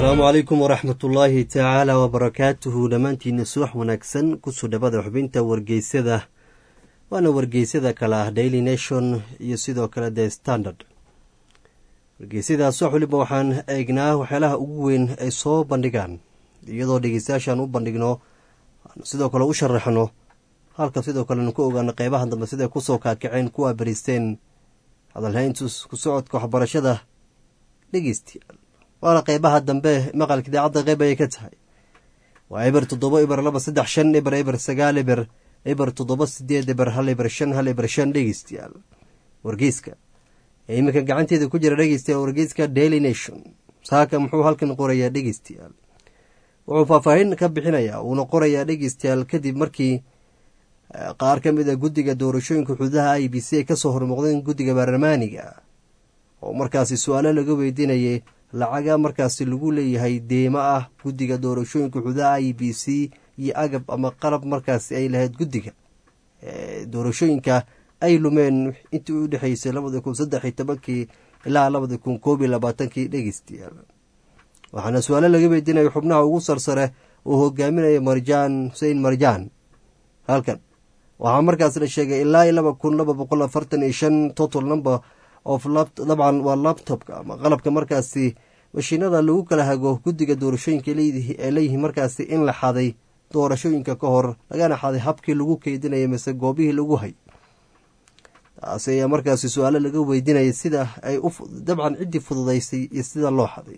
asalaamu calaykum waraxmat ullaahi tacaala wabarakaatuhu dhammaantiina subax wanaagsan kusoo dhawada xubinta wargeysyada waana wargeysyada kale ah daily nation iyo sidoo kale the standard wargeysyadaas wax waliba waxaan eegnaa waxyaalaha ugu weyn ay soo bandhigaan iyadoo dhegeystayaashaan u bandhigno sidoo kale u sharaxno halka sidoo kale nu ku ogaano qeybaha dambe siday kusoo kaakaceen kuwaa bariisteen hadalhayntu ku socodka waxbarashada dhegeystayaal waana qeybaha dambe maqalka idaacadda qeyb ayay ka tahay waa eber toddoba eber laba saddex shan eber eber sagaal eber eber toddoba sideed eber hal eber shan hal eber shan dhegeystayaal wargeyska ee iminka gacanteeda ku jira dhegeystayaal wargeyska daily nation saaka muxuu halkan qorayaa dhegeystayaal wuxuu faahfaahin ka bixinayaa uuna qorayaa dhegeystayaal kadib markii qaar ka mid a guddiga doorashooyinka xuduudaha i b c ay kasoo hormuuqdeen guddiga baarlamaaniga oo markaasi su-aalo laga weydiinayay lacaga markaasi lagu leeyahay deemo ah guddiga doorashooyinka xuduudaha i b c iyo agab ama qalab markaasi ay lahayd guddiga doorashooyinka ay lumeen intii u dhexeysay labada kun saddex iyo tobankii ilaa labada kun koob iyo labaatankii dhegeystayaal waxaana su-aalo laga weydiinaya xubnaha ugu sarsare uu hogaaminaya marjaan xusein marjaan halkan waxaa markaas la sheegay ilaa iyo laba kun laba boqol afartan iyo shan total number of dabcan waa labtobka ama qalabka markaasi mashiinada lagu kala hago guddiga doorashooyinka ee leeyihiin markaasi in la xaday doorashooyinka ka hor lagana xaday habkii lagu keydinaya mise goobihii lagu hay taasi ayaa markaasi su-aalo laga weydiinaya sida ay dabcan ciddii fududaysay iyo sida loo xaday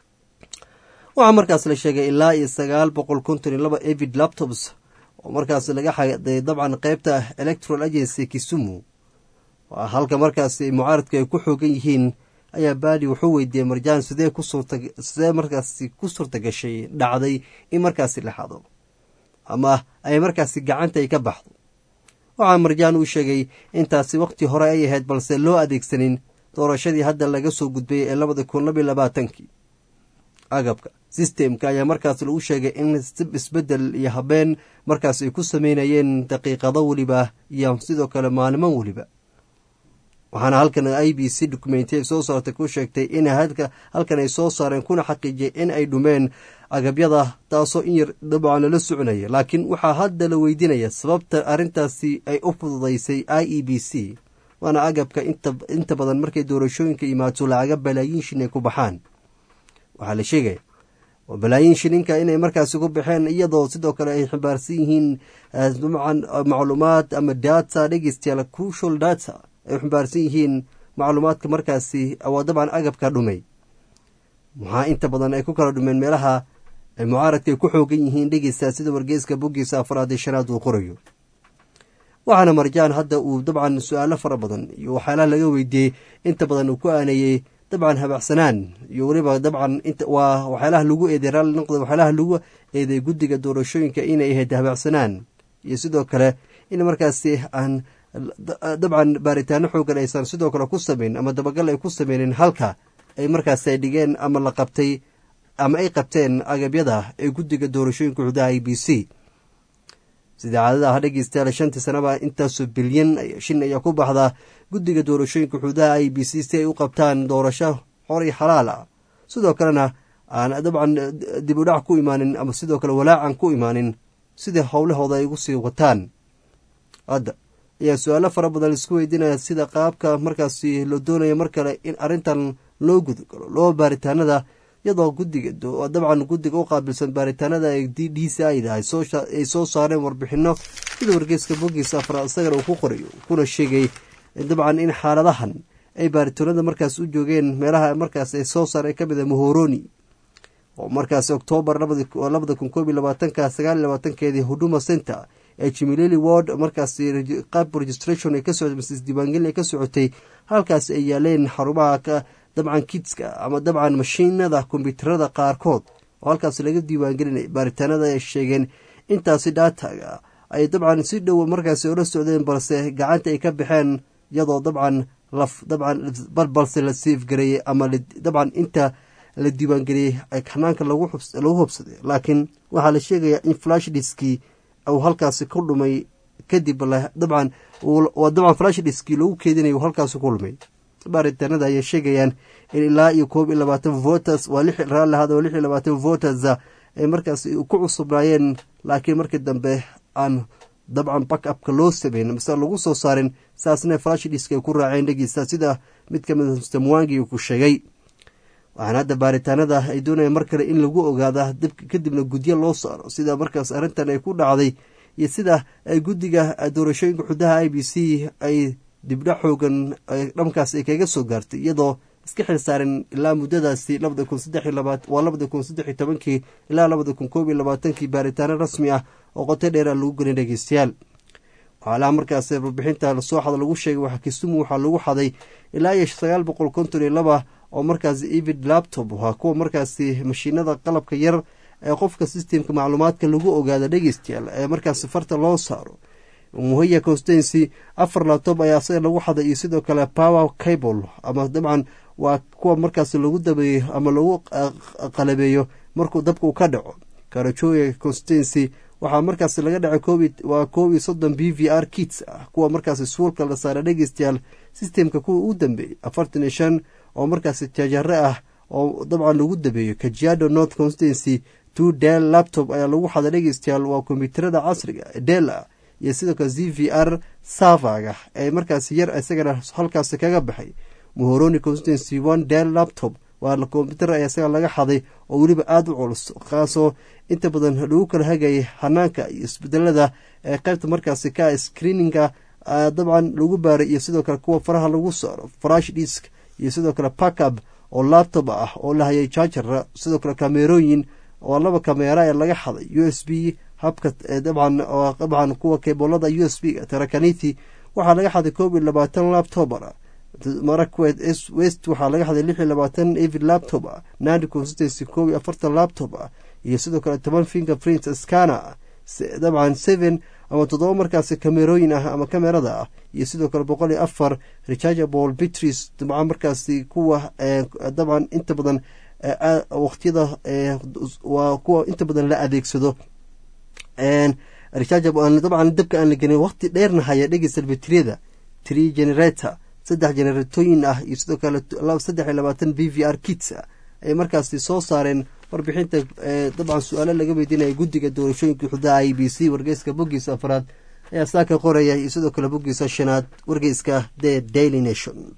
waxaa markaas la sheegay ilaa iyo sagaal boqol konton iyo laba evid laptops oo markaas laga xaday dabcan qeybta electoral agency kisumu waa halka markaasi mucaaradka ay ku xoogan yihiin ayaa baadi wuxuu weydiiyey marjaan sidee sidee markaasi ku suurta gashay dhacday in markaasi la xado ama ay markaasi gacanta ay ka baxdo waxaa marjaan uu sheegay intaasi waqti hore ay ahayd balse loo adeegsanin doorashadii hadda laga soo gudbayay ee labada kun labiyo labaatankii agabka sistemka ayaa markaas lagu sheegay in isbedel iyo habeen markaas ay ku sameynayeen daqiiqado weliba iyo sidoo kale maalimo weliba waxaana halkan i b c documentay soo saartay ku sheegtay in halkan ay soo saareen kuna xaqiijiyay in ay dhumeen agabyada taasoo in yar dabcan lala soconaya laakiin waxaa hadda la weydiinaya sababta arrintaasi ay u fududaysay i e b c waana agabka inta badan markay doorashooyinka imaato lacaga balaayiin shin ay ku baxaan waxaa la sheegaya balaayiin shininka inay markaasi ku baxeen iyadoo sidoo kale ay ximbaarsan yihiin macluumaad ama data dhegeystayaal crucial data ay ximbaarsan yihiin macluumaadka markaasi waa dabcan agabka dhumay maxaa inta badan ay ku kala dhumeen meelaha ay mucaaradka ay ku xoogan yihiin dhegeysta sida wargeyska boggiisa afraad iyo shanaad uu qorayo waxaana marjaan hadda uu dabcan su-aalo fara badan iyo waxyaalaha laga weydiiyey inta badan uu ku aaneeyey dabcan habacsanaan iyo weliba dabcan waa waxyaalaha lagu eeday raalli noqda waxyaalaha lagu eeday guddiga doorashooyinka inay ahayd habacsanaan iyo sidoo kale in markaasi aan dabcan baaritaano xoogan aysan sidoo kale ku sameyn ama dabagal ay ku sameynin halka ay markaasi ay dhigeen ama la qabtay ama ay qabteen agabyada ee guddiga doorashooyinka xudaha i b c sida caadada ah dhegeystayaal shantii sanaba intaasoo bilyan shin ayaa ku baxdaa guddiga doorashooyinka xuduudaha i b c si ay u qabtaan doorasho xor iyo xalaal ah sidoo kalena aan dabcan dib u dhac ku imaanin ama sidoo kale walaacan ku imaanin sidai howlahooda ay ugu sii wataan hadda ayaa su-aalo fara badan laisku weydiinaya sida qaabka markaasi la doonaya mar kale in arrintan loo gudagalo loo baaritaanada iyadoo guddiga dabcan guddiga u qaabilsan baaritaanada d d c ida ay soo saareen warbixino sida wargeyska bogiisa afraad isagana uu ku qorayo kuna sheegay dabcan in xaaladahan ay baaritaanada markaas u joogeen meelaha markaas ay soo saareen kamid a mohoroni oo markaas oktoobar labada kun koob iyo labaatanka sagaal iyo labaatankeedii huduma center ee jimilili ward markaas qaab registration ay ka socotay mise isdiiwaangelin ay ka socotay halkaas ay yaaleen xarumaha dabcan kitska ama dabcan mashiinada kombyuutarada qaarkood oo halkaas laga diiwaangelinay baaritaanada ay sheegeen intaasi dhaataga ay dabcan si dhow markaasi ola socdeen balse gacanta ay ka baxeen iyadoo dabcan laf dabcan balbalse la siifgareeyey ama dabcan inta la diiwaangeliyey hanaanka lagu hubsaday laakiin waxaa la sheegayaa in flash diski uu halkaasi ku dhumay kadib dabcan dabcan flash diski lagu keedinay halkaasi ku lumay baaritaanada ayay sheegayaan in ilaa iyo koob iyo labaatan voters waa lix raalli ahada waa lix iyo labaatan voters ay markaas ku cusubnaayeen laakiin markii dambe aan dabcan backupka loo sameyn mise lagu soo saarin saasna farashidhiska ay ku raaceen dhegeysta sida mid ka mida mr mwangi uu ku sheegay waxaana hadda baaritaanada ay doonayaan mar kale in lagu ogaada kadibna gudyo loo saaro sida markaas arrintan ay ku dhacday iyo sida ay guddiga doorashooyinka xudaha i b c ay dibdha xoogan dhankaas ay kaga soo gaartay iyadoo iska xil saaren ilaa muddadaasi labada kun saddex iyo labaat waa labada kun saddex iyo tobankii ilaa labada kun koob iyo labaatankii baaritaano rasmi ah oo qoto dheera lagu gelin dhegeystayaal waxaalaha markaas warbixinta lasoo xada lagu sheegay waxaa kisumu waxaa lagu xaday ilaa iyo sagaal boqol konton iyo laba oo markaas evid laptop waa kuwa markaasi mashiinada qalabka yar ee qofka systemka macluumaadka lagu ogaado dhegeystayaal ee markaas farta loo saaro muhaya constancy afar laptop ayaa asaga lagu xaday iyo sidoo kale power cable ama dabcan waa kuwa markaas lagu dabeeyo ama lagu qalabeeyo markuu dabkuu ka dhaco karajoya constancy waxaa markaas laga dhacay waa koob iyo soddon b v r kits ah kuwa markaas suulka la saara dhegeystayaal systemka kuwa u dambeeyey afartan iyo shan oo markaas jajare ah oo dabcan lagu dabeeyo kajiado north constancy two del laptop ayaa lagu xaday dhegeystayaal waa kombyuutarada casriga del ah iyo sidoo kale z v r savaga ee markaas yar isagana halkaas kaga baxay muhoroni constancy one del laptop waa kombyuutar ayaa isaga laga xaday oo weliba aada u culus kaasoo inta badan lagu kala hagayay hanaanka iyo isbedelada ee qaybta markaasi ka screeninga dabcan lagu baaray iyo sidoo kale kuwa faraha lagu saaro farash disk iyo sidoo kale packab oo laptop ah oo la hayay jajara sidoo kale kamerooyin oo laba kameera ee laga xaday u s b habka dabcan dabcan kuwa kebolada u s b tarakaniti waxaa laga xaday koob iyo labaatan laptopar marakwet west waxaa laga xaday lix iyo labaatan evid laptop ah nandi consistency koob iyo afartan laptop ah iyo sidoo kale toban finger print scanner dabcan seven ama toddoba markaas kamerooyin ah ama kamerada ah iyo sidoo kale boqol iyo afar rechargeable bitries dabcan markaasi kuwa dabcan inta badan waqtiyada waa kuwa inta badan la adeegsado rechargeable dabcan dabka aan la gelin waqti dheerna haya dhegeysta batriyada tree generator saddex generatooyin ah iyo sidoo kale saddex iyo labaatan b v r kits ah ay markaasi soo saareen warbixinta dabcan su-aalo laga weydiinaya guddiga doorashooyinka xudaha i b c wargeyska boggiisa afraad ayaa saaka qoraya iyo sidoo kale boggiisa shanaad wargeyska the daily nation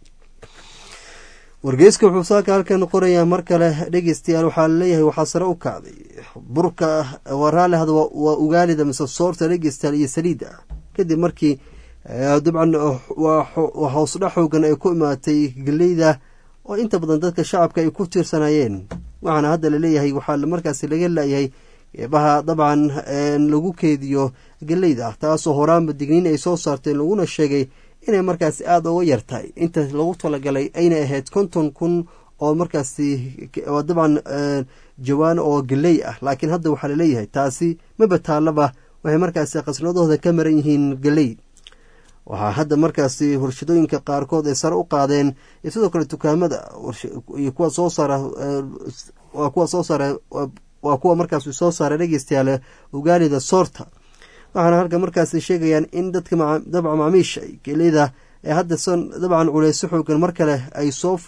wargeyska wuxuu saaka halkan qorayaa mar kale dhegeystayaal waxaa laleeyahay waxaa sare u kacday burka waa raalli hada waa ugaalida mise soorta dhegeystayaal iyo saliida kadib markii dabcan waa hoosdha xoogan ay ku imaatay geleyda oo inta badan dadka shacabka ay ku tiirsanayeen waxaana hadda laleeyahay waxaa markaasi laga laayahay eebaha dabcan lagu keediyo geleyda taasoo horaanba digniin ay soo saarteen laguna sheegay inay markaasi aada uga yartahay inta lagu talagalay aynay ahayd konton kun oo markaasi dabcan jawaan oo geley ah laakiin hadda waxaa laleeyahay taasi maba taallaba waxay markaasi qasnadooda ka maran yihiin geley waxaa hadda markaasi warshadooyinka qaarkood ay sare u qaadeen iyo sidoo kale dukaamada iyo kuwa soo saara waa kuwa soo saara waa kuwa markaasi soo saara dhegeystayaal ugaalida soorta waxaana halka markaasi sheegayaan in dadka dabca macaamiisha geleyda ee hadda dabcan culeyso xoogan mar kale ay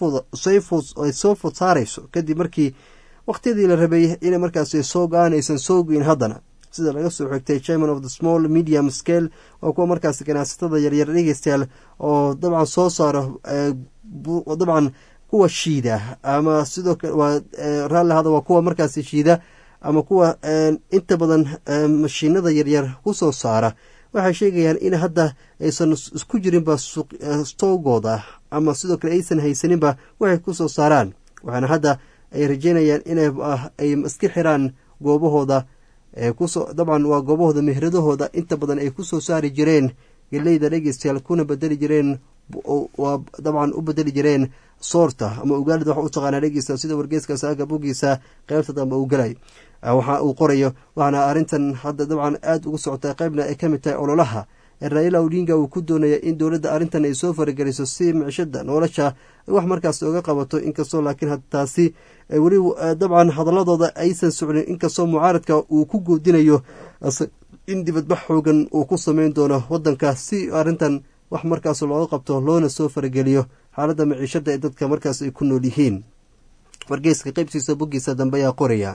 soo fod saarayso kadib markii waqtiyadii la rabay inay markaasi soo go-aan aysan soo goyn haddana sida laga soo xigtay chairman of the small medium scale waa kuwa markaasi ganacsatada yaryar dhegeystayaal oo dabcan soo saaro dabcan kuwa shiida ama sidoo kale raalli hada waa kuwa markaasi shiida ama kuwa inta badan mashiinada yaryar kusoo saara waxay sheegayaan in hadda aysan isku jirinba stoogooda ama sidoo kale aysan haysaninba waxay kusoo saaraan waxaana hadda ay rajeynayaan inay iska xiraan goobahooda kusoo dabcan waa goobahooda mehradahooda inta badan ay kusoo saari jireen geleyda dhegeystayaal kuna bedeli jireen waa dabcan u bedeli jireen soorta ama ugaalida waxa u taqaanaa dhegeysta sida wargeeska saaga bogiisa qeybta dambe uu galay waxa uu qorayo waxaana arrintan hadda dabcan aada ugu socota qeybna ay ka mid tahay ololaha raila odinga uu ku doonaya in dowladda arrintan ay soo farageliso si micishada nolosha wax markaas oga qabato inkastoo laakiin taasi weli dabcan hadaladooda aysan socnin inkastoo mucaaradka uu ku goodinayo in dibadbax xoogan uu ku sameyn doono wadanka si arrintan wax markaas looga qabto loona soo farageliyo xaaladda maciishada ee dadka markaas ay ku nool yihiin wargeyska qeybtiisa boggiisa dambe ayaa qoraya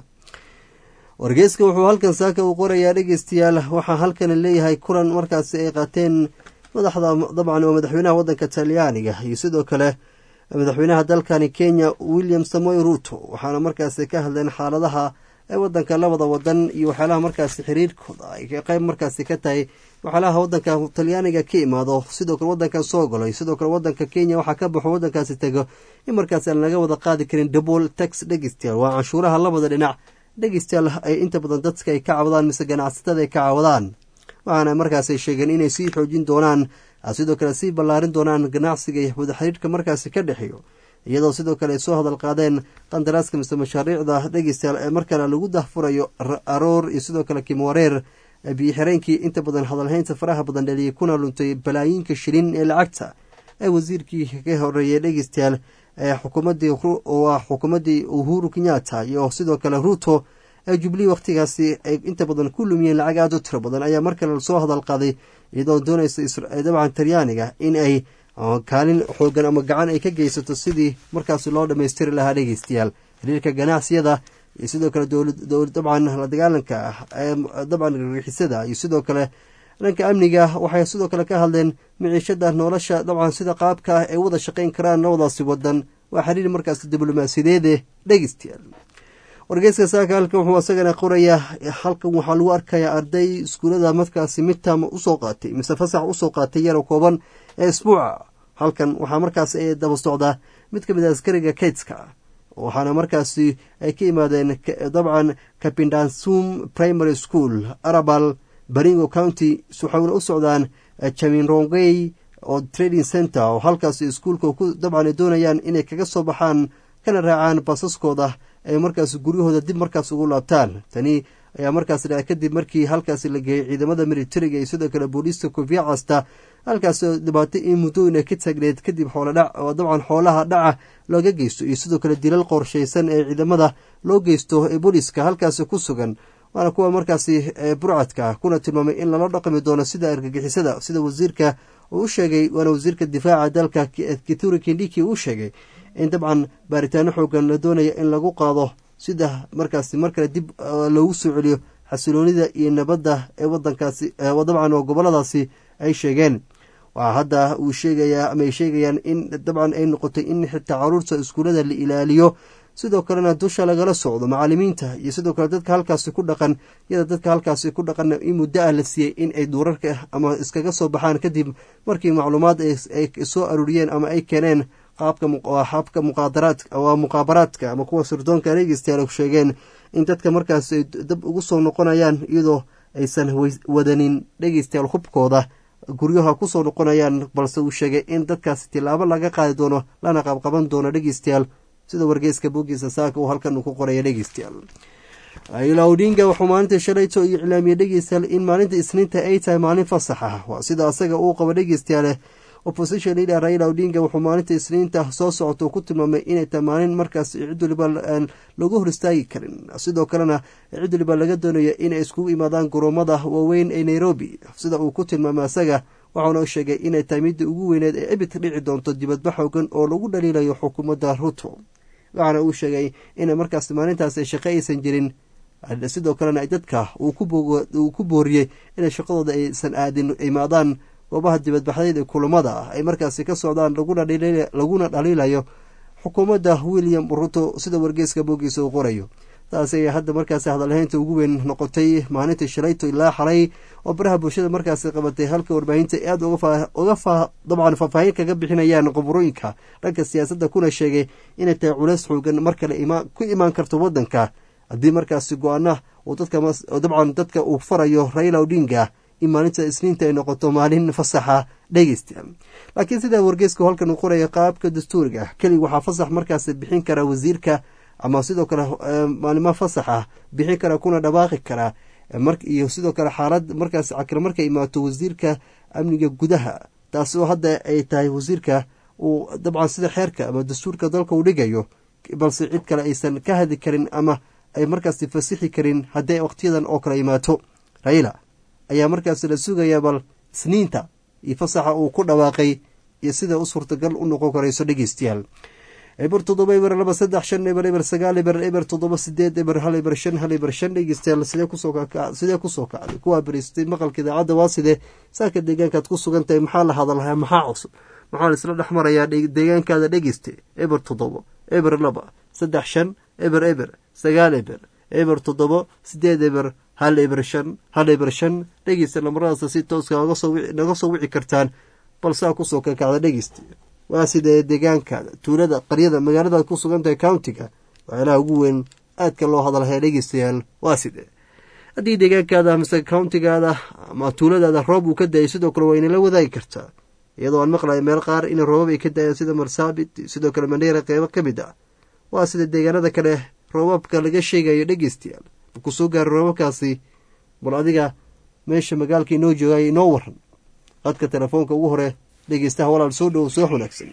wargeyska wuxuu halkan saaka uu qorayaa dhegeystayaal waxaa halkan leeyahay kulan markaasi ay qaateen madaxda dabcan oo madaxweynaha wadanka talyaaniga iyo sidoo kale madaxweynaha dalkani kenya william samoy ruto waxaana markaasi ka hadleen xaaladaha ee wadanka labada wadan iyo waxyaalaha markaasi xiriirkooda ay qeyb markaasi ka tahay waxyaalaha wadanka talyaaniga ka imaado sidoo kale wadankan soo golay sidoo kale wadanka kenya waxaa ka baxo wadankaasi tego in markaasi aan laga wada qaadi karin double tax dhegeystayaal waa canshuuraha labada dhinac dhegeystayaal ay inta badan dadka ay ka cawdaan mise ganacsatada ay ka cawdaan waxaana markaasay sheegeen inay sii xoojin doonaan sidoo kale sii ballaarin doonaan ganacsiga wada xiriirka markaasi ka dhexeeyo iyadoo sidoo kale ay soo hadal qaadeen qandaraaska mise mashaariicda dhegeystayaal ee markale lagu dahfurayo aroor iyo sidoo kale kimwareer biyo-xireenkii inta badan hadalhaynta faraha badan dheliyay kuna luntay balaayiinka shilin ee lacagta ee wasiirkii ka horeeyay dhegeystayaal ee xukuumadii waa xukuumaddii uhuru kenyatta iyo sidoo kale ruto ee jubilee wakhtigaasi ay inta badan ku lumiyeen lacag aada u tiro badan ayaa mar kale lasoo hadal qaaday iyadoo doonaysa dabcan talyaaniga in ay kaalin xoogan ama gacan ay ka geysato sidii markaasi loo dhammaystiri lahaa dhegeystayaal xiriirka ganacsiyada iyo sidoo kale dabcan la dagaalanka ah dabcan gargixisada iyo sidoo kale dhanka amniga waxay sidoo kale ka hadleen miciishada nolosha dabcan sida qaabka ah ay wada shaqayn karaan labadaasi wadan waa xiriir markaasi diblomaasiyadeede dhegeystayaal wargeyska saaka halkan wuxuu isagana qorayaa halkan waxaa lagu arkayaa arday iskuulada markaasi midtam usoo qaatay mise fasax usoo qaatay yaro kooban ee isbuuca halkan waxaa markaas ay daba socdaa mid ka mid a askariga kaydska waxaana markaasi ay ka yimaadeen dabcan kapindansum primary school arabal baringo county waxayna u socdaan jaminrongey oo trading center oo halkaasi iskuulka dabcan ay doonayaan inay kaga soo baxaan kana raacaan basaskooda ay markaas guryahooda dib markaas ugu laabtaan tani ayaa markaas dha kadib markii halkaasi la geeyey ciidamada militariga iyo sidoo kale booliiska kofiya casta halkaas dhibaato in muddooyina ka taagneed kadib xooladhac oo dabcan xoolaha dhaca looga geysto iyo sidoo kale dilal qorshaysan ee ciidamada loo geysto ee booliiska halkaasi ku sugan waana kuwa markaasi burcadka kuna tilmaamay in lala dhaqmi doono sida argagixisada sida wasiirka uu u sheegay waana wasiirka difaaca dalka kituri kindhiki uu sheegay in dabcan baaritaano xoogan la doonaya in lagu qaado sida markaasi mar kale dib loogu soo celiyo xasiloonida iyo nabadda ee wadankaasi dabcan oo goboladaasi ay sheegeen waxaa hadda uu sheegayaa ama ay sheegayaan in dabcan ay noqotay in xitaa caruurta iskuullada la ilaaliyo sidoo kalena dusha lagala socdo macalimiinta iyo sidoo kale dadka halkaasi ku dhaqan iyada dadka halkaasi ku dhaqan in muddo ah la siiyey in ay duurarka ama iskaga soo baxaan kadib markii macluumaad ay soo aruuriyeen ama ay keeneen qaabka muqaadaraadka waa muqaabaraadka ama kuwa sirdoonka dhegeystayaal sheegeen in dadka markaas ay dab ugu soo noqonayaan iyadoo aysan wadanin dhegeystayaal hubkooda guryaha kusoo noqonayaan balse uu sheegay in dadkaasi tilaabo laga qaadi doono lana qabqaban doono dhegeystayaal sida wargeyska bogiisa saaka uu halkan uu ku qoraya dhegeystayaal ila odinga wuxuu maalinta shalayto iyo iclaamiyey dhegeystayaal in maalinta isniinta ay tahay maalin fasax ah waa sida asaga uu qabo dhegeystayaale opposition leader raila odinga wuxuu maalinta isniinta soo socota uu ku tilmaamay inay tahay maalin markaas cid waliba lagu hor istaagi karin sidoo kalena cid waliba laga doonayo inay iskugu imaadaan garoomada waaweyn ee nairobi sida uu ku tilmaamay asaga waxauna sheegay inay tahay midda ugu weyneed ee ebidka dhici doonto dibadba xoogan oo lagu dhaliilayo xukuumadda ruto waxaana uu sheegay in markaas maalintaas ay shaqo aysan jirin sidoo kalena dadka uu ku booriyey inay shaqadooda aysan aadin imaadaan goobaha dibadbaxdeed ee kulamada ah ay markaasi ka socdaan laguna dhaliilayo xukuumadda william ruto sida wargeyska boogiisa uu qorayo taas ayay hadda markaasi hadalhaynta ugu weyn noqotay maalinta shalayto ilaa xalay oo baraha bulshada markaasi qabatay halka warbaahinta aada uga dabcan faahfaahin kaga bixinayaan qoborooyinka dhanka siyaasadda kuna sheegay inay tahay culeys xoogan mar kale ku imaan karto wadanka haddii markaasi go-aana dabcan dadka uu farayo raila odinga in maalinta isniinta ay noqoto maalin fasaxa dhegeysta laakiin sidaa wargeysku halkan uu qoraya qaabka dastuuriga keliga waxaa fasax markaasi bixin kara wasiirka ama sidoo kale maalimo fasax ah bixin kara kuna dhawaaqi kara iyo sidoo kale xaalad markaas cakir markay imaato wasiirka amniga gudaha taasi oo hadda ay tahay wasiirka uu dabcan sida xeerka ama dastuurka dalka uu dhigayo balse cid kale aysan ka hadli karin ama ay markaasi fasixi karin haddii waqtiyadan oo kale imaato raila ayaa markaas la sugayaa bal isniinta iyo fasaxa uu ku dhawaaqay iyo sida u suurtagal u noqon karayso dhegeystayaal eber toddoba eber laba saddex shan eber eber sagaal eber eber toddoba sideed eber hal eber shan hal eber shan dhegeystayaal sidee kusoo sidee kusoo kacday kuwaa beriistay maqalka idaacadda waa sidee saaka deegaankaad ku sugan tahay maxaa la hadalhayaa maxaa cusub maxaa la isla dhex marayaa deegaankaada dhegeysta eber toddoba eber laba saddex shan eber eber sagaal eber eber toddoba sideed eber hal eber shan hal eber shan dhegeysta lamaradaas si tooska naga soo wici kartaan balsaa kusoo kakacda dhegeysta waa sidee deegaankaada tuulada qaryada magaaladaad ku sugan tahay countiga waxyaalaha ugu weyn aadka loo hadalhaya dhegeystayaal waa sidee haddii deegaankaada mise countigaada ama tuuladaada roob uu ka daayay sidoo kale waa inala wadaagi kartaa iyadoo aan maqlaya meel qaar in roobab ay ka daayaan sida marsaabit sidoo kale mandheera qeybo ka mid ah waa sida deegaanada kale roobabka laga sheegayo dhegeystayaal markuu soo gaaro roobabkaasi bal adiga meesha magaalka inoo joogaya inoo waran qadka telefoonka ugu hore dhegeystaha walaal soo dhowow soo wanaagsan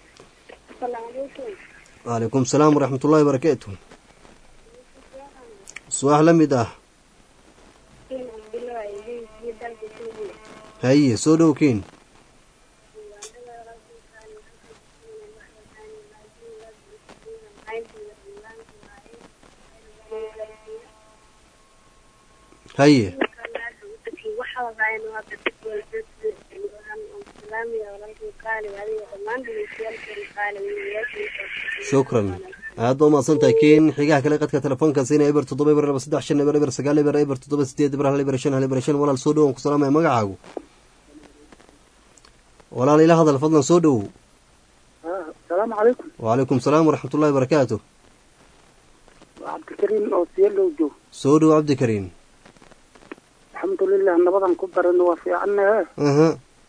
waalaikum salaam waraxmat ullahi barakaatu subax la mid ah haye soo dhow ken haye shukran aada u mahadsan tahay ken xigaha kale qadka telefoonka siina eber toddoba eber laba saddex shan eber eber sagaal eber eber toddoba sideed eber hal eber shan hal eber shan walaal soo dhowow ku salaamaya magacaagu walaal ila hadal fadlan soo dhowow asalaamu calaykum wacalaykum salaam waraxmat ullahi barakaatu cabdikariim oo siyalow joog soo dhowow cabdikariim alxamdulilah nabadan ku barano waa fiicannahe aha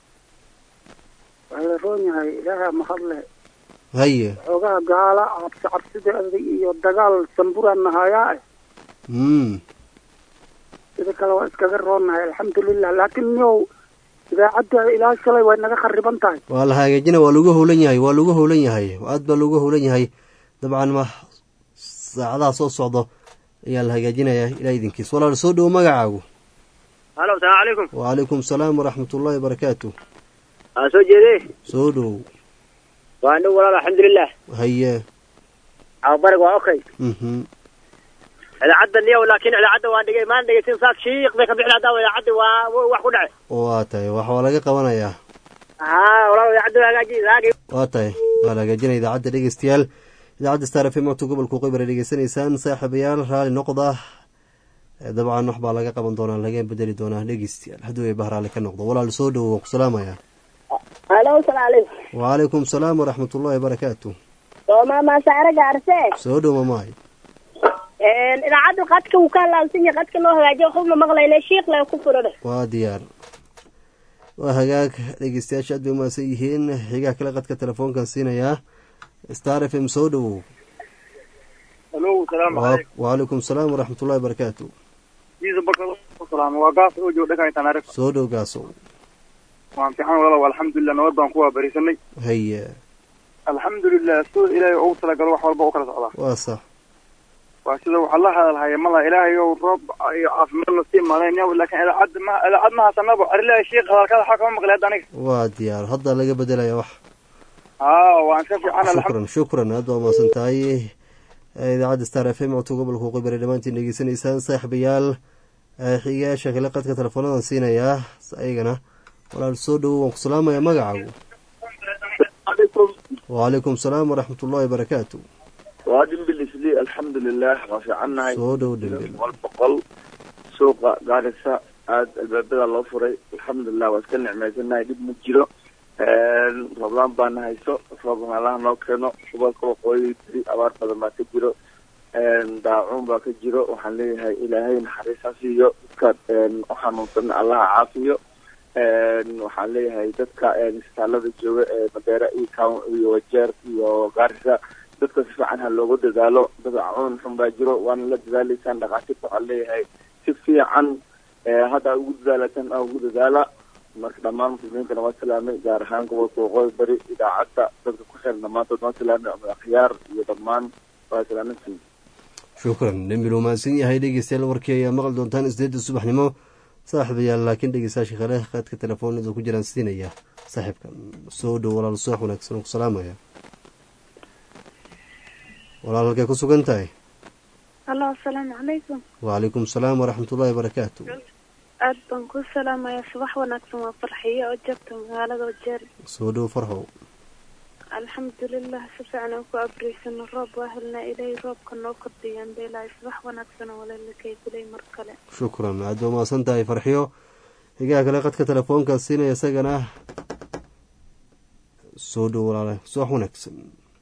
waa la roon yahay ilaaha mahadle haye xoogaha gaala cabsi cabsideeda iyo dagaal samburaan nahayaa eh mm sida kale waa iskaga roonnahay alxamdulilah laakiin niyow idaacadda ilaa shalay way naga khariban tahay waa la hagaajina waa lagu howlan yahay waa lagu howlan yahay aad baa lagu howlan yahay dabcan ma saacadaha soo socdo ayaa la hagaajinayaa ilaa idinkiis walaal soo dhowo magacaagu halo asalaamu calaykum wacalaykum salaam waraxmat ullahi barakaatu aa soo jeede soo dhowow waa nig walaal alxamdulilah haye cababarig waa okay mhm idaacadda niyow laakiin idaacadda waan dhigay maan dhegeysin saak shiiq bay ka bixin haddaa idaacaddi waa wax ku dhacay waa tahay wax waa laga qabanayaa haa walaal idaacadda hagaaji hagaagi waa tahay waa la hagaajinaya idaacadda dhegeystayaal idaacadda star f m codka gobolka qeybar ay dhegeysanaysaan saaxiibayaal raali noqda dabcan wax baa laga qaban doonaa laga bedeli doonaa dhegeystayaal hadduu ay bahraali ka noqdo walaal soo dhowo waan ku salaamaya halo salaamu calaykum wacalaykum salaam waraxmat ullahi barakaatu soo maama saare gaarse soo dhow mamaay idaacadda qadka wuu ka halaabsan yahay qadka loo hagaajiyo waxba ma maqlayne shiiq le ku furane waa diyaar waa hagaag dhegeystayaasha aad bay umahadsan yihiin xigaha kale qadka telefoonkan siinayaa star f m soo dhowow halo salaamu Wa- wacalaykum salaam waraxmat ullahi barakaatu jiisa barkada ku salaamo waa gaas oo joog dhakan tanaarif soo dhow gaasow waan fiican walaalow alxamdulilah nabad baan ku waabarisanay haye alxamdulilah sida ilaahay ugu talagalo wax walba u kala socdaa waa sax waa sida waxaa la hadalhaya mala ilaahay ow roob iyo caafimaadna sii malayn yaw laakiin idaacadda ma idaacad ma hasanabo arilaha shiik hadalkada waxaa kama maqli hadda aniga waa diyaar hadda laga bedelaya wax haa waan ka fiican alxamdu shukran shukran aad baa umahadsan tahay idaacadda star f m codka gobolka qibare dhammaantiin dhegeysanaysaan saaxiibayaal xigayaasha kale qadka teleefoonadan siinayaa ayagana walaal soo dhowo waan ku salaamaya magacaagu wacalaykum salaam waraxmat ullahi barakaatu waa dhimbil isli alxamdulilah waa fiicannahay soo dhow dhimbil boqol boqol suuqa gaarisa aada albaabada loo furay alxamdulilah waa iska nicmaysanahay dhib ma jiro rooblaan baana hayso roobkan allaha noo keeno gobolka waqooyi beri abaar badan baa ka jiro daacuun baa ka jiro waxaan leeyahay ilaahay naxariis ha siiyo dadka u xanuunsan allaha caafiyo waxaan leeyahay dadka isbitaalada jooga ee madeera iyo town iyo wajeer iyo gaarisa dadka si fiican ha loogu dadaalo dad cuun xun baa jiro waana la dadaalaysaan dhakhaatiirta waxaan leeyahay si fiican hadda ugu dadaalataan aa ugu dadaala marka dhammaan muslimiintana waa salaamay gaar ahaan gobolka waqooyi bari idaacadda dadka ku xiran dhammaantood waa salaamay ama akhyaar iyo dhammaan waa salaamantiin shukran dhimbil uu mahadsan yahay dhegeystayaal warkii ayaa maqli doontaan isdeedda subaxnimo saaxiibayaal laakiin dhegeystayaasha kale qaadka telefoonada ku jiraan siinaya saaxiibka soo dhow walaal subax wanaagsan oo ku salaamaya walaal halkay ku sugan tahay halo asalaamu calaykum wacalaykum salaam waraxmat ullahi barakaatu aad baan ku salaamayaa subax wanaagsan waa farxiyo oo joogta magaalada wajeer soo dhow farxow alxamdulilah si fiican aan ku abriysano roob waa helnaa ilaahay roobka noo kordhiyaan beelahay subax wanaagsan oo walaalakay gulay mar kale shukran aad baa mahadsan tahay farxiyo higaha kale qadka telefoonka siinaya isagana soo dhow walaale subax wanaagsan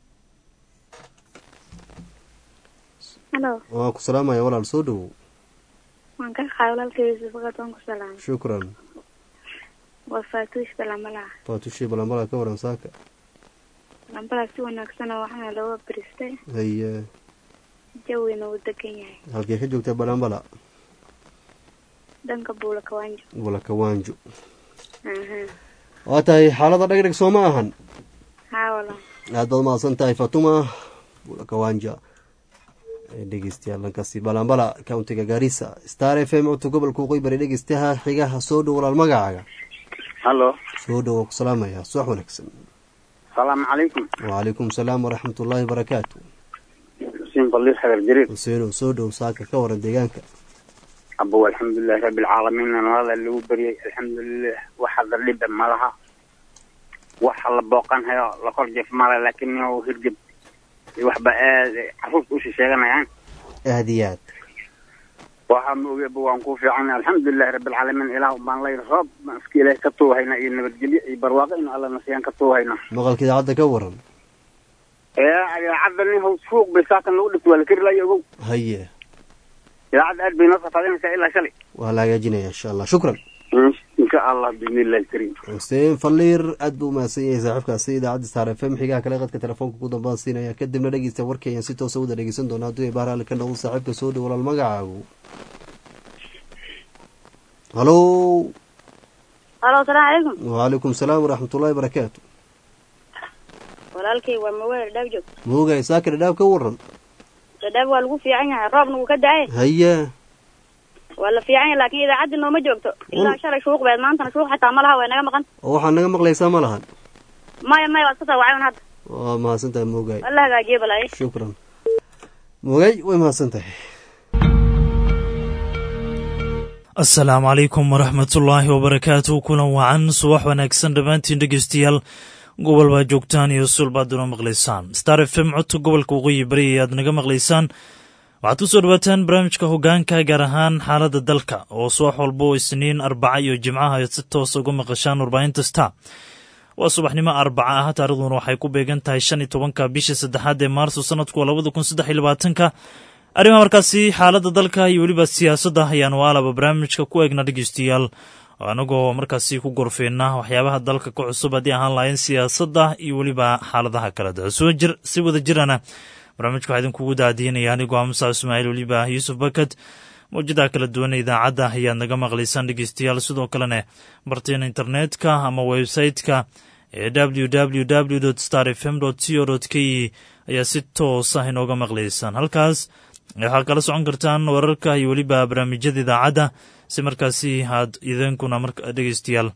halo waan ku salaamaya walaal soo dhowow waan ka qaay walaalkay sufaqad waan ku salaamay shukran waa faatuushka lamalaha faatushii balambala ka waran saaka lambalaa si wanaagsan oo waxaana looga abristay haye jawina uu degan yahay halkay ka joogtaa balambala dhanka buula kawaanjo bulakawaanjo aha waa tahay xaalada dhagdhag soo ma ahan haa wala aad baad mahadsan tahay fatuma bulakawaanja dhegeystayaal dhankaasi balambala countiga gaarisa star f m codka gobolka waqooyi bari dhegeystaha xigaha soo dhow walaal magacaaga hallo soo dhow waa ku salaamaya subax wanaagsan salaamu calaykum wacalaykum salaam waraxmat ullaahi barakaatu xuseen faliir xagar jariir xuseenow soo dhow saaka ka waran deegaanka abow alxamdulilahi rabbi alcaalamiin nabada lagu baryay alxamdulilah waxa dardhiba malaha waxa la booqan hayo la kor jeef mala laakiin nin hirgeb waxba aad caruurta ushi sheeganayaan aada iyo aad waxa ma ogeba waan ku fiican alxamdulilahi rabbi alcaalamiin ilaah baan lay roob baan iska ilaahay ka tuuhayna iyo nabadgelyo iyo barwaaqo inu alla nasiyaan ka tuuhayna maqalka idaacadda ka waran ee idaacadda nin haws suuq bay saakan lagu dhigto waa la keri layo ogow haye idaacadda aad bay noo safaadinaysaa ilaa shalay waa la hagaajinaya insha allah shukran insha allah biidnillahi alkariim xuseen faliir aad buu umahadsan yahay saaxiibkaasi idaacadda star f m xigaha kale qadka telefoonka ku dambaan siinaya kadibna dhegeysta warkii ayaan si toosa wada dhegeysan doona hadduu baar ali ka noqdo saaxiibka soo dhow walaal magacaagu halo halo asalaamu calaykum wacalaykum salaam waraxmat ullahi barakaatu walaalkay waa maweer dhaab joog moogay saaka dhadhaab ka waran dhadhaab waa lagu fiican yahay roobna wuu ka da-ay haye waa la fiican yahay laakiin idaacaddi nooma joogto ilaa shalay shuuq beed maantana shuuq xitaa ma laha way naga maqan oo waxaad naga maqlaysaa ma lahan maya maya waa iska soo wacayn hadda waa mahadsan tahay moogay waa la hagaajiye balaaye shukran moogay way mahadsan tahay asalaamu calaykum waraxmatullaahi wabarakaatu kulan wacan subax wanaagsan dhammaantiin dhegeystayaal gobol baa joogtaan iyo sul baad una maqlaysaan star f m codka gobolka waqooyi bari ayaad naga maqlaysaan waxaad ku soo dhawaataan barnaamijka hogaanka gaar ahaan xaaladda dalka oo subax walba oo isniin arbaca iyo jimcaha aad si toosa uga maqashaan warbaahinta star waa subaxnimo arbaca ah taarikhduna waxay ku beegan tahay shan iyo tobanka bisha saddexaad ee maarso sanadku labada kun saddex iyo labaatanka arrimaha markaasi xaaladda dalka iyo weliba siyaasadda ayaanu aalaba barnaamijka ku eegna dhegeystayaal anagoo markaasi ku gorfeyna waxyaabaha dalka ka cusub haddii ahaan lahayn siyaasadda iyo weliba xaaladaha kala da soo jir si wada jirana barnaamijka waxaa idinkugu daadiinaya anigoo musa ismaaciil weliba yuusuf bakad mawjadaha kala duwan idaacadd ayaad naga maqlaysaan dhegeystayaal sidoo kalena barteena internetka ama website-ka ee www star f m co k ayaa si toosa inooga maqlaysaan halkaas waxaad kala socon kartaan wararka iyo weliba barnaamijyada idaacadda si markaasi aad idinkuna dhegeystayaal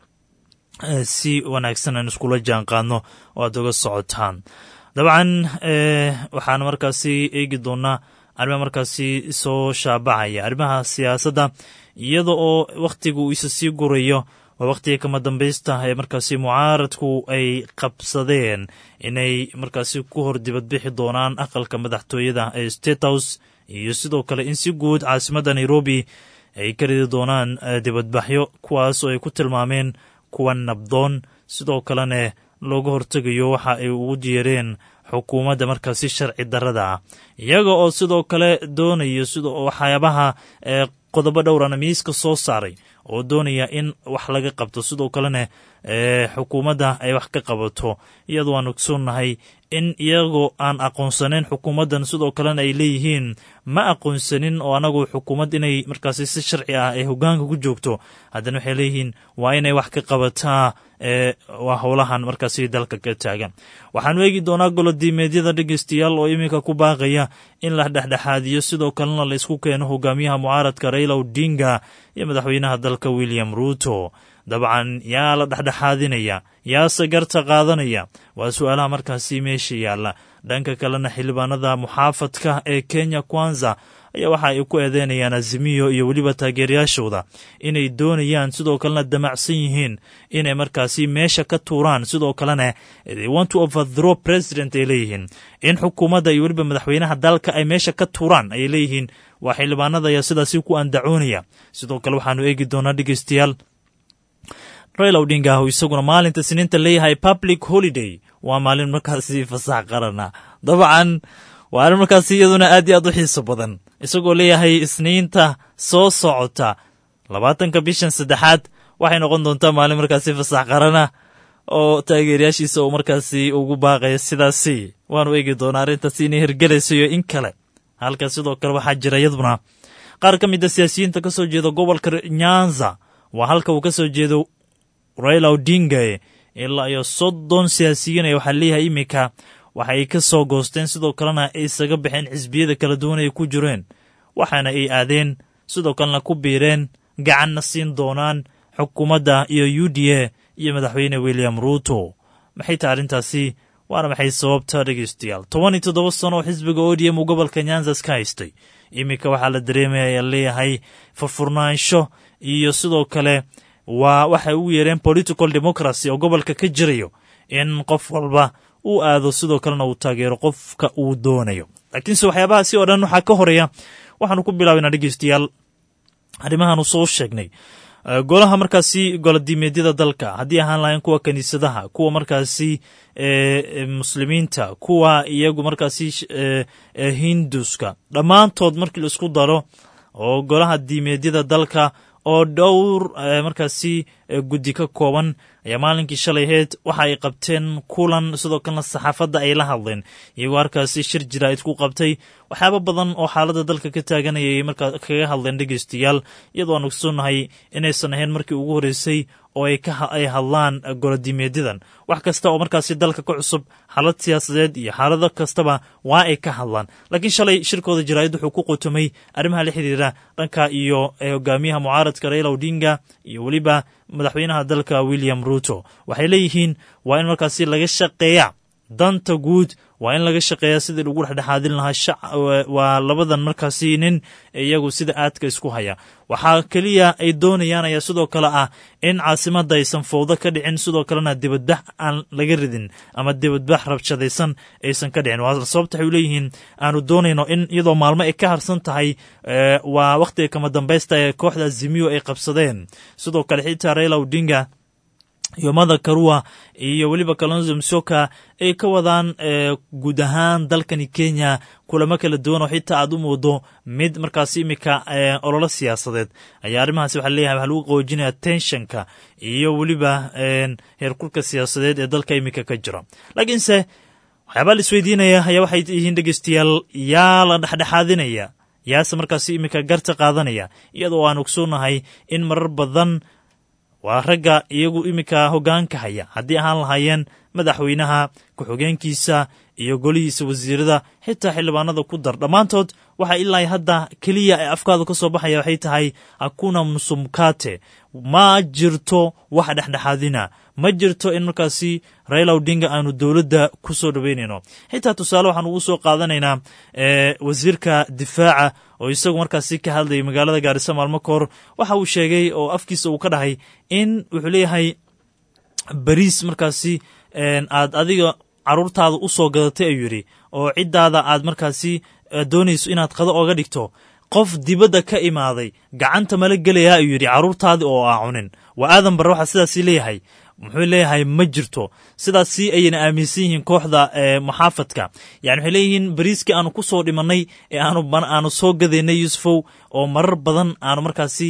si wanaagsan aan iskula jaan qaadno oo aad uga socotaan dabcan waxaan markaasi eegi doonaa arrimaha markaasi soo shaabacaya arrimaha siyaasadda iyada oo wakhtiga uu isa sii gurayo waa wakhtiga kama dambaysta ee markaasi mucaaradku ay qabsadeen inay markaasi ku hor dibadbixi doonaan aqalka madaxtooyada ee state house iyo sidoo kale in si guud caasimadda nairobi ay ka ridi doonaan dibadbaxyo kuwaas oo ay ku tilmaameen kuwa nabdoon sidoo kalena looga hortegayo waxa ay ugu jeereen xukuumadda markaasi sharci darrada ah iyaga oo sidoo kale doonayo sida waxyaabaha qodobo dhowrana miiska soo saaray oo doonaya in wax laga qabto sidoo kalena xukuumadda ay wax ka qabato iyadoo aan ogsoonnahay in iyagoo aan aqoonsaneyn xukuumaddan sidoo kalena ay leeyihiin ma aqoonsanin oo anagu xukuumad inay markaasi si sharci ah ay hogaanka ku joogto haddana waxay leeyihiin waa inay wax ka qabataa waa howlahan markaasi dalka ka taagan waxaanu eegi doonaa golodiimeedyada dhegeystayaal oo iminka ku baaqaya in la dhexdhexaadiyo sidoo kalena la isku keeno hogaamiyaha mucaaradka raila odinga iyo madaxweynaha dalka william ruuto dabcan yaa la dhexdhexaadinaya yaase garta qaadanaya waa su-aalaha markaasi meesha yaalla dhanka kalena xildhibaanada muxaafadka ee kenya kwanza ayaa waxa ay ku eedeynayaan azimiyo iyo weliba taageerayaashooda inay doonayaan sidoo kalena damacsan yihiin inay markaasi meesha ka tuuraan sidoo kalena they want to overthrow president ay leeyihiin in xukuumadda iyo weliba madaxweynaha dalka ay meesha ka tuuraan ayay leeyihiin waa xildhibaanada ayaa sidaasi ku andacoonaya sidoo kale waxaanu eegi doonaa dhegeystayaal raila odinga oo isaguna maalinta siniinta leeyahay public holiday waa maalin markaasi fasax qarana dabcan waa arrin markaasi iyaduna aad iyo aad u xiiso badan isagoo leeyahay isniinta soo socota labaatanka bishan saddexaad waxay noqon doontaa maalin markaasi fasax qarana oo taageerayaashiisa uu markaasi ugu baaqaya sidaasi waanu eegi doonaa arrintaasi inay hirgelayso iyo in kale halka sidoo kale waxaa jira iyaduna qaar ka mid a siyaasiyiinta ka soo jeeda gobolka nyanza waa halka uu ka soo jeedo raila odinga ilaa iyo soddon siyaasiyiin ay waxaa leeyahay iminka waxay ka soo goosteen sidoo kalena ay isaga baxeen xisbiyada kala duwan ay ku jireen waxaana ay aadeen sidoo kalena ku biireen gacanna siin doonaan xukuumadda iyo u d a iyo madaxweyne william ruuto maxay tahay arrintaasi waana maxay sababta dhegeystayaal toban iyo toddoba sano oo xisbiga o d m uu gobolka nyanzas ka haystay iminka waxaa la dareemaya ayaa leeyahay furfurnaansho iyo sidoo kale waa waxay ugu yeereen political democracy oo gobolka ka jirayo in qof walba uu aado sidoo kalena uu taageero qofka uu doonayo laakiinse waxyaabahaasi oo dhan waxaa ka horeeya waxaanu ku bilaabaynaa dhegeystayaal arrimahaanu soo sheegnay golaha markaasi golodiimeedyada dalka haddii ahaan lahayn kuwa kiniisadaha kuwa markaasi muslimiinta kuwa iyagu markaasi hinduska dhammaantood markii la isku daro oo golaha diimeedyada dalka oo dhowr markaasi guddi ka kooban ayaa maalinkii shalay aheyd waxa ay qabteen kulan sidoo kalena saxaafadda ay la hadleen iyagoo halkaasi shir jiraa'id ku qabtay waxyaaba badan oo xaaladda dalka ka taaganayay markaa kaga hadleen dhegeystayaal iyadoo aan ogsoonnahay inaysan ahayn markii ugu horreysay oo ay hadlaan golodiimeedyadan wax kasta oo markaasi dalka ka cusub xaalad siyaasadeed iyo xaalado kastaba waa ay ka hadlaan laakiin shalay shirkooda jaraa'id wuxuu ku qotomay arrimaha la xiriira dhanka iyo hogaamiyaha mucaaradka raila odinga iyo weliba madaxweynaha dalka william ruto waxay leeyihiin waa in markaasi laga shaqeeya danta guud waa in laga shaqeeya sidii lagu dhexdhexaadin lahaa waa labadan markaasi nin iyagu sida aadka isku haya waxaa keliya ay doonayaan ayaa sidoo kale ah in caasimadda aysan fowdo ka dhicin sidoo kalena dibadbax aan laga ridin ama dibadbax rabshadaysan aysan ka dhicin waa sababta waxay leeyihiin aanu doonayno in iyadoo maalmo ay ka harsan tahay waa wakhtiga kama dambaysta ee kooxda azimiyo ay qabsadeen sidoo kale xitaa raila odinga iyo mada karua iyo weliba kalonzo msoka ay ka wadaan guud ahaan dalkani kenya kulamo kala duwan oo xitaa aad u moodo mid markaasi imika ololo siyaasadeed ayaa arrimahaasi waxaa leeyahay waxaa lagu qoojinaya tenshanka iyo weliba heerkulka siyaasadeed ee dalka imika ka jira laakiinse waxyaabaa la isweydiinaya ayaa waxay yihiin dhegeystayaal yaa la dhexdhexaadinaya yaase markaasi imika garta qaadanaya iyadoo aan ogsoonahay in marar badan waa ragga iyagu iminka hoggaanka haya haddii ahaan lahaayeen madaxweynaha ku-xigeenkiisa iyo golihiisa wasiirada xitaa xildhibaanada ku dar dhammaantood waxa ilaa hadda keliya ee afkaada ka soo baxaya waxay tahay hakuna musumkate ma jirto wax dhexdhexaadina ma jirto in markaasi raila odinga aanu dowladda ku soo dhoweynayno xitaa tusaale waxaanu ugu soo qaadanaynaa wasiirka difaaca oo isagu markaasi ka hadlayay magaalada gaarisa maalmo ka hor waxa uu sheegay oo afkiisa uu ka dhahay in wuxuu leeyahay bariis markaasi aad adiga caruurtaada u soo gadatay ayuu yidhi oo ciddaada aad markaasi doonayso inaad qado oga dhigto qof dibadda ka imaaday gacanta mala gelayaa ayuu yidhi carruurtaadii oo aa cunin waa aadan barre waxaa sidaasi leeyahay muxuu leeyahay ma jirto sidaasi ayayna aaminsan yihiin kooxda muxaafadka yani waxay leeyihiin bariiskii aanu ku soo dhimannay ee aanu soo gadaynay yuusufow oo marar badan aanu markaasi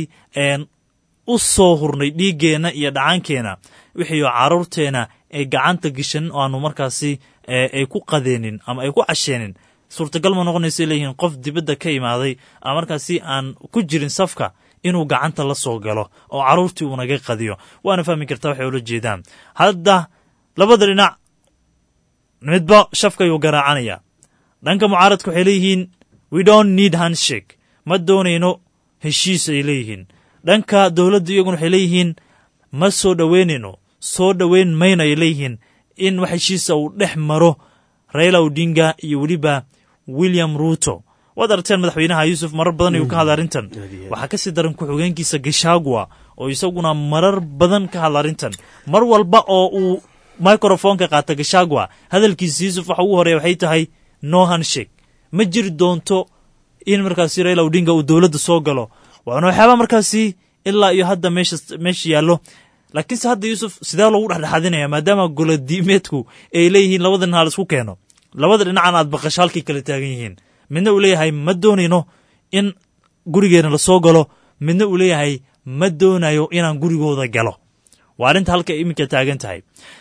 u soo hurnay dhiiggeenna iyo dhacaankeenna wixiioo carruurteenna ay gacanta geshan oo aanu markaasi ay ku qadeenin ama ay ku casheenin suurtagal ma noqonaysa leeyihiin qof dibadda ka imaaday ama markaasi aan ku jirin safka inuu gacanta la soo galo oo carruurtii uu naga qadiyo waana fahmi kartaa waxay ula jeedaan hadda labada dhinac midba shafka ayuu garaacanaya dhanka mucaaradka waxay leeyihiin we don't need handshake ma doonayno heshiis ay leeyihiin dhanka dowladda iyaguna waxay leeyihiin ma soo dhoweynayno soo dhoweyn mayno ay leeyihiin in wax heshiisa uu dhex maro raila odinga iyo weliba william ruuto waad aragteen madaxweynaha yuusuf marar badan ayuu ka hadla arrintan waxaa ka sii daran ku-xigeenkiisa gashagwa oo isaguna marar badan ka hadla arrintan mar walba oo uu microfonka qaata gashagwa hadalkiisa yuusuf waxa ugu horeya waxay tahay no handshake ma jiri doonto in markaasi raila odinga uu dowladda soo galo waana waxyaaba markaasi ilaa iyo hadda meesha meesha yaallo laakiinse hadda yuusuf sidee loogu dhexdhexaadinaya maadaama golodiimeedku ay leeyihiin labada dhinac laisku keeno labada dhinacan aad baqasho halkay kala taagan yihiin midna uu leeyahay ma doonayno in gurigeena lasoo galo midna uu leeyahay ma doonayo inaan gurigooda galo waa arrinta halka iminka taagan tahay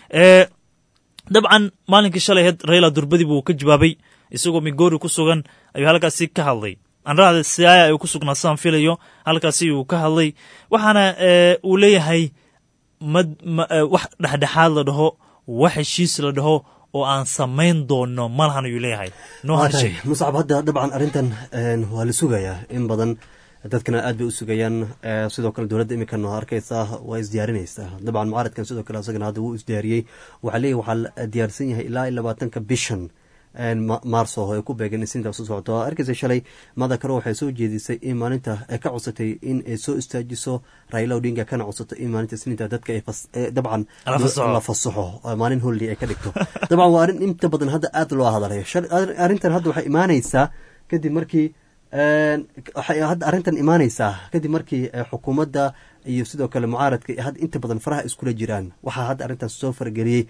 dabcan maalinkii shalay aheyd raila durbadi buu ka jawaabay isagoo migori ku sugan ayuu halkaasi ka hadlay anrahda siaya ayuu ku sugnaa sidaan filayo halkaasi uu ka hadlay waxaana uu leeyahay ma wax dhexdhexaad la dhaho wax heshiis la dhaho oo aan samayn doono malahan ayuu leeyahay no handshake muscab hadda dabcan arrintan waa la sugayaa in badan dadkana aad bay u sugayaan sidoo kale dowladda iminkan arkaysaa waa isdiyaarinaysaa dabcan mucaaradkan sidoo kale asagana hadda wuu isdiyaariyey waxaa leeyahy waxaa la diyaarsan yahay ilaa iyo labaatanka bishan maarso ay ku beegan isniinta soo socoto arkaysa shalay mada karo waxay soo jeedisay in maalinta ay ka codsatay in ay soo istaajiso raila odinga kana codsato in maalinta isniinta dadka dabcan la fasaxo maalin holli ay ka dhigto dabcan waa arrin inta badan hadda aad loo hadalayo arrintan hadda waxay imaanaysaa kadib markii waxay hadda arrintan imaanaysaa kadib markii xukuumadda iyo sidoo kale mucaaradka had inta badan faraha iskula jiraan waxaa hadda arrintaas soo fargeliyey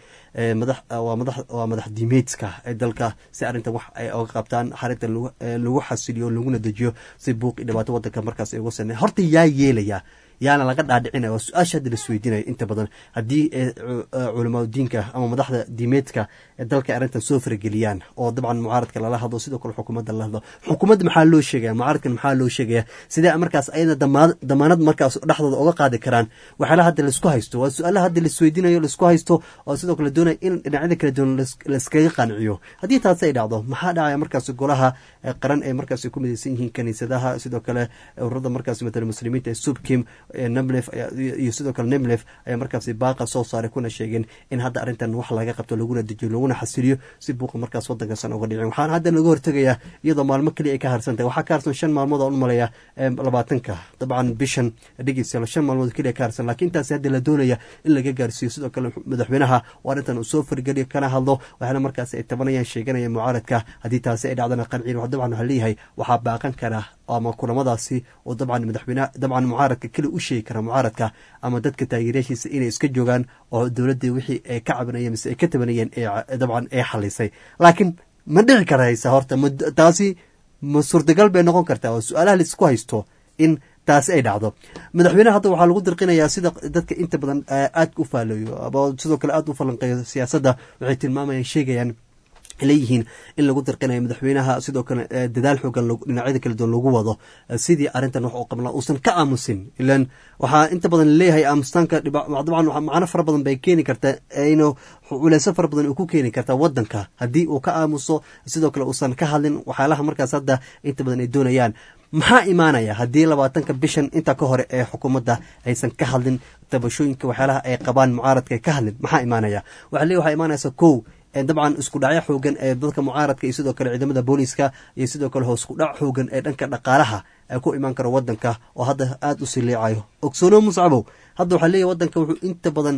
waa madax diimeedka ee dalka si arrintan wax ay oga qabtaan xarintan lagu xasiliyo laguna dejiyo si buuq iyo dhibaato wadanka markaas ay uga saneen horta yaa yeelaya yaana laga dhaadhicinaya waa su-aasha hadda lasweydiinaya inta badan haddii culamaa diinka ama madaxda diimeedka ee dalka arrintan soo farageliyaan oo dabcan mucaaradka lala hadlo sidoo kale xukuumadda lala hadlo xukuumadda maxaa loo sheegaya mucaaradkan maxaa loo sheegaya sidee markaas ayada damaanad markaas dhexdooda oga qaadi karaan waxyaalaha hadda laisku haysto waa su-aalaha hadda laisweydiinayo laisku haysto oo sidoo kale doonaya in dhinacyada kala duwan laiskaga qanciyo haddii taasi ay dhacdo maxaa dhacaya markaas golaha qaran ee markaas ku midaysan yihiin kaniisadaha sidoo kale ururada markaas matala muslimiinta ee subkim nemlef iyo sidoo kale nemlef ayaa markaasi baaqa soo saaray kuna sheegeen in hadda arrintan wax laga qabto laguna dejiyo laguna xasiliyo si buuqa markaas wadankasan uga dhicin waxaana hadda laga hortegayaa iyadoo maalmo keliya ay ka harsantahay waxaa ka harsan shan maalmood aan u malaya labaatanka dabcan bishan dhegeystayaal shan maalmood keliya ka harsan laakiin intaasi hadda la doonaya in laga gaarsiiyo sidoo kale madaxweynaha oo arrintan uu soo fargeliyo kana hadlo waxaana markaasi ay tabanayaan sheeganayaan mucaaradka haddii taasi ay dhacdana qanciin dabcan waxaa leeyahay waxaa baaqan kara ama kulamadaasi oo dabcan madaxweyne dabcan mucaaradka keli u sheegi kara mucaaradka ama dadka taageerayaashiisa inay iska joogaan oo dowladda wixii ay ka cabanayeen mise ay ka tabanayeen dabcan ay xalisay laakiin ma dhici karaysa horta taasi ma suurtagal bay noqon kartaa oo su-aalaha laisku haysto in taasi ay dhacdo madaxweyneha hadda waxaa lagu dirqinayaa sida dadka inta badan aadka u faalayo ama sidoo kale aada u falanqeeyo siyaasadda waxay tilmaamayaan sheegayaan leeyihiin in lagu dirqinayo madaxweynaha sidoo kale dadaal xoogan dhinacyada kala duwan lagu wado sidii arrintan wax uu qabla uusan ka aamusin ilan waxaa inta badan leeyahay aamustaanka dabcan macno fara badan bay keeni kartaa inu culeyso fara badan uu ku keeni kartaa wadanka haddii uu ka aamuso sidoo kale uusan ka hadlin waxyaalaha markaas hadda inta badan ay doonayaan maxaa imaanaya haddii labaatanka bishan inta ka hore ee xukuumadda aysan ka hadlin tabashooyinka waxyaalaha ay qabaan mucaaradka ay ka hadlin maxaa imaanaya waxa le waxaa imaanaysa kow dabcan isku dhacyo xoogan ee dadka mucaaradka iyo sidoo kale ciidamada booliiska iyo sidoo kale hoos ku dhac xoogan ee dhanka dhaqaalaha ay ku imaan karo wadanka oo hadda aada u siliicayo ogsoono muscabow hadda waxaa leeyahy wadanka wuxuu inta badan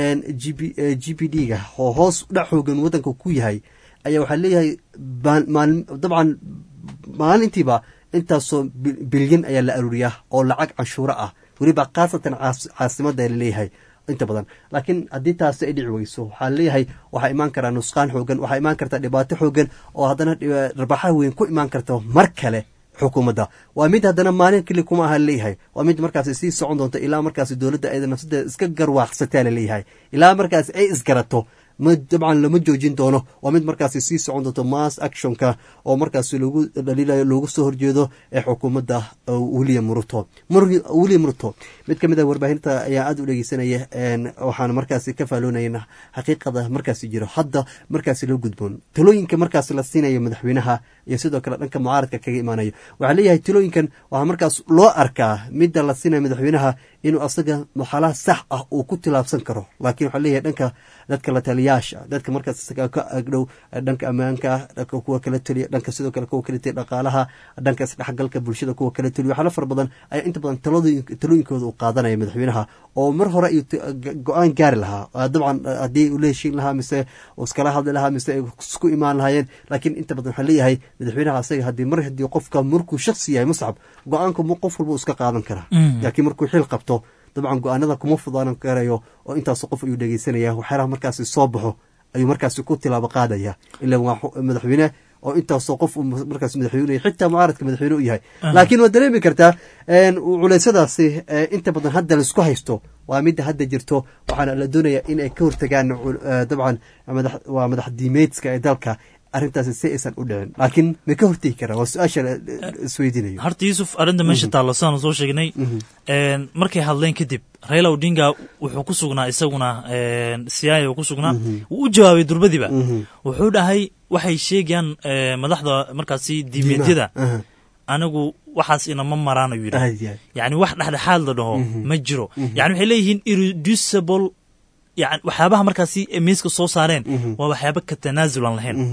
g b g b d ga oo hoos dhac xoogan wadanka ku yahay ayaa waxaa leeyahay dabcan maalintiiba intaasoo bilyan ayaa la aruuriyaa oo lacag canshuuro ah weliba khaasatan caasimada laleeyahay inta badan laakiin haddii taasi ay dhici weyso waxaa leeyahay waxaa imaan karaa nusqaan xoogan waxaa imaan karta dhibaato xoogan oo haddana rabaxa weyn ku imaan karta mar kale xukuumadda waa mid haddana maalin keli kuma aha leeyahay waa mid markaasi sii socon doonto ilaa markaasi dowladda ayada nafsadeeda iska garwaaqsataa laleeyahay ilaa markaasi ay isgarato ma dabcan lama joojin doono waa mid markaasi sii socon doonto mass actionka oo markaasi lagu dhaliilayo loogu soo horjeedo ee xukuumadda william ruto william ruto mid ka mid a warbaahinta ayaa aada u dhegeysanaya waxaana markaasi ka faaloonayna xaqiiqada markaasi jiro hadda markaasi loo gudboon talooyinka markaasi la siinayo madaxweynaha iyo sidoo kale dhanka mucaaradka kaga imaanayo waxaa leeyahay talooyinkan waxaa markaas loo arkaa midda la siinayo madaxweynaha inuu asaga maxalaha sax ah uu ku tilaabsan karo laakiin waxaa leeyahay dhanka dadka la taliyaasha dadka markaas isaga ka agdhow dhanka ammaanka ah dhanka kuwa kala taliya dhanka sidoo kale kuwa kala taliya dhaqaalaha dhanka isdhexgalka bulshada kuwa kala taliya waxyaala fara badan ayaa inta badan talooyin talooyinkooda uu qaadanaya madaxweynaha oo mar hore ayuu go-aan gaari lahaa dabcan haddii uu la heshiin lahaa mise uu iskala hadli lahaa mise ay isku imaan lahaayeen laakiin inta badan waxaa leeyahay madaxweynaha asaga haddii mar haddii qofka markuu shaksi yahay muscab go-aanka qof walba uu iska qaadan karaa laakiin markuu xil qabto dabcan go-aanada kuma fudaanan karayo oo intaas qof ayuu dhegeysanaya waxyaalaha markaasi soo baxo ayuu markaasi ku tilaabo qaadaya ila waa madaxweyne oo intaasoo qof markaas madaxweyne xitaa mucaaradka madaxweyne u yahay laakiin waad dareemi kartaa culeysyadaasi inta badan hadda laisku haysto waa midda hadda jirto waxaana la doonaya in ay ka hortagaan dabcan waa madax diimeedska ee dalka arrintaasi si aysan u dhicin laakiin may ka hortegi karaan waa su-aasha isweydiinayo horta yuusuf arrinta meesha taallo saanu soo sheegnay markay hadleen kadib raila odinga wuxuu ku sugnaa isaguna siyaaya uu ku sugnaa wuu u jawaabay durbadiba wuxuu dhahay waxay sheegayaan madaxda markaasi diimeedyada anigu waxaas inama maraan ayuu yidhaha yani wax dhexdhexaad la dhaho ma jiro yani waxay leeyihiin irreducible yani waxyaabaha markaasi miiska soo saareen waa waxyaaba ka tanaasul aan lahayn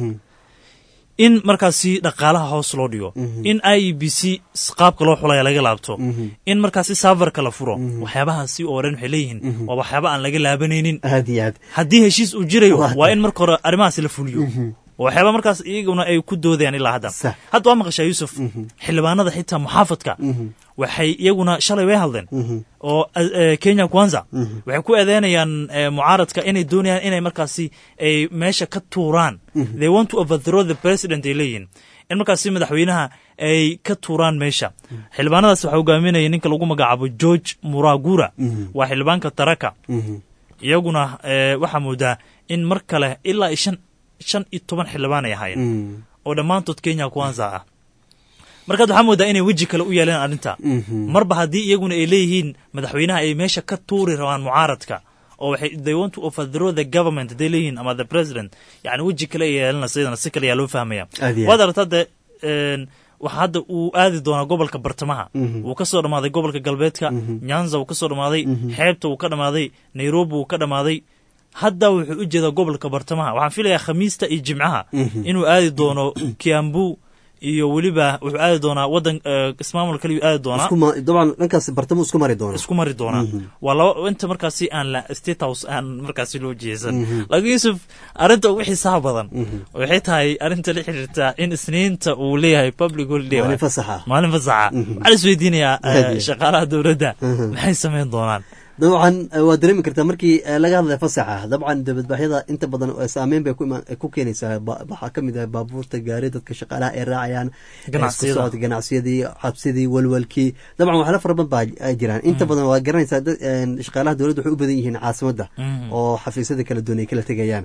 in markaasi dhaqaalaha hoos loo dhigo in i e b c qaabka loo xulaya laga laabto in markaasi safarka la furo waxyaabahaasi oo dhan waxay leeyihiin waa waxyaaba aan laga laabanaynin haddii heshiis uu jirayo waa in marka hore arrimahaasi la fuliyo waxyaaba markaas iyaguna ay ku doodayaan ilaa hadda hadda waa maqashaa yuusuf xildhibaanada xitaa muxaafadka waxay iyaguna shalay way hadleen oo kenya kwanza waxay ku eedeynayaan mucaaradka inay doonayaan inay markaasi ay meesha ka tuuraan they want to overthrow the president ay leeyihin in markaasi madaxweynaha ay ka tuuraan meesha xildhibaanadaas waxaa hogaaminaya ninka lagu magacaabo george muragura waa xildhibaanka taraka iyaguna waxaa moodaa in mar kale ilaa shan shan iyo toban xildhibaan ay ahaayeen oo dhammaantood kenya kwanza ah markaad waxaa moodaa inay weji kale u yeeleen arrinta marba haddii iyaguna ay leeyihiin madaxweynaha ay meesha ka tuuri rabaan mucaaradka oo waxay they want to overthrow the government hadday leeyihiin ama the president yani weji kale ay yeelanaysa iyadana si kale ayaa loo fahmaya waad aragtaa de waxa hadda uu aadi doonaa gobolka bartamaha wuu ka soo dhammaaday gobolka galbeedka nyanza wuu ka soo dhammaaday xeebta wuu ka dhammaaday nairobi wuu ka dhammaaday hadda wuxuu u jeedaa gobolka bartamaha waxaan filayaa khamiista iyo jimcaha inuu aadi doono kiambu iyo weliba wuxuu aadi doonaa wadan ismaamul kaliyu aadi doonaa dabcan dhankaas bartamo isku mari doona isku mari doonaa waa laba inta markaasi aan la state house aan markaasi loo jeesan laakiin yuusuf arrinta ugu xiisaha badan waxay tahay arrinta la xiriirta in isniinta uu leeyahay public holiday maalin fasaxa maalin fasaxa waxaa la isweydiinayaa shaqaalaha dowladda maxay samayn doonaan dabcan waad dareemi kartaa markii laga hadlaya fasaxa dabcan dabadbaxyada inta badan saameyn bay ku keenaysaa waxaa kamid ah baabuurta gaari dadka shaqaalaha ay raacayaan socod ganacsiyadii xabsidii walwalkii dabcan waxyaala fara badan baa jiraan inta badan waa garanaysaa shaqaalaha dowladda waxay u badan yihiin caasimadda oo xafiisyada kala duwan ay kala tegayaan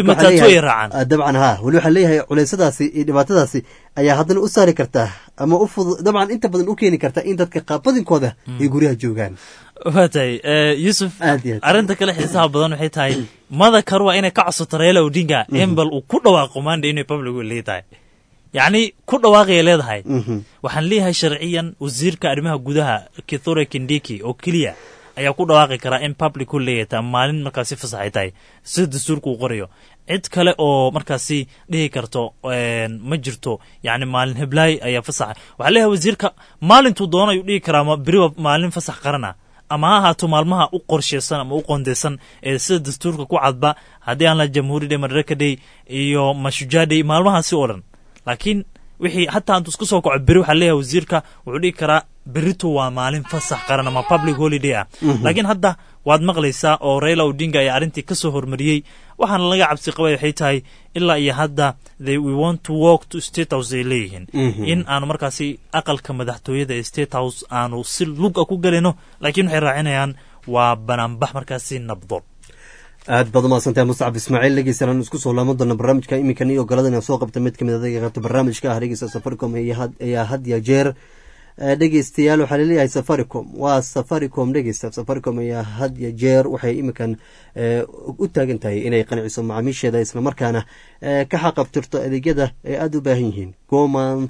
dabcan ha weli waxaa leeyahay culeysadaasi iyo dhibaatadaasi ayaa haddana u saari kartaa ama u fudud dabcan inta badan u keeni kartaa in dadka qaabadinkooda ay guryaha joogaan waa tahay yuusuf arrinta kale xiisaha badan waxay tahay madakar waa inay ka codsato raila odinga in bal uu ku dhawaaqo maanda inay public holiday tahay yacni ku dhawaaqaya leedahay waxaan leeyahay sharciyan wasiirka arrimaha gudaha kithure kindiki oo keliya ayaa ku dhawaaqi karaa in public holiday tahay maalin markaasi fasax ay tahay sida dastuurka uu qorayo cid kale oo markaasi dhihi karto ma jirto yani maalin heblaay ayaa fasaxa waxaa leeyahay wasiirka maalintuu doona ayuu dhihi karaa beriba maalin fasax qarana ama ha ahaato maalmaha u qorsheysan ama u qondeysan ee sida dastuurka ku cadba haddii aan la jamhuuri day madaraka day iyo mashujaa day maalmahaasi oo dhan laakiin wixii hataa intuu isku soo kaco beri waxaa leeyahay wasiirka wuxuu dhihi karaa berito waa maalin fasax qaran ama public holiday ah laakiin hadda waad maqlaysaa oo raila odinga ayaa arrintii ka soo hormariyey waxaana laga cabsi qabay waxay tahay ilaa iyo hadda they we want to walk to state house ay leeyihiin in aanu markaasi aqalka madaxtooyada ee state house aanu si luga ku gelayno laakiin waxay raacinayaan waa banaanbax markaasi nabdoon aad baad umahadsantahay mustacab ismaaciil dhegeystayaal isku soo laaman doona barnaamijka iminkan iyo ogolada inaan soo qabta mid kamid adaga qabta barnaamijka ah dhegeysta safaricom ayaa had ya jeer dhegeystayaal waxaa laleeyahay safaricom waa safaricom dhegeysta safaricom ayaa had ya jeer waxay iminkan u taagan tahay inay qanciso macaamiisheeda islamarkaana ka xaqabtirto adeegyada ay aada u baahan yihiin gomonth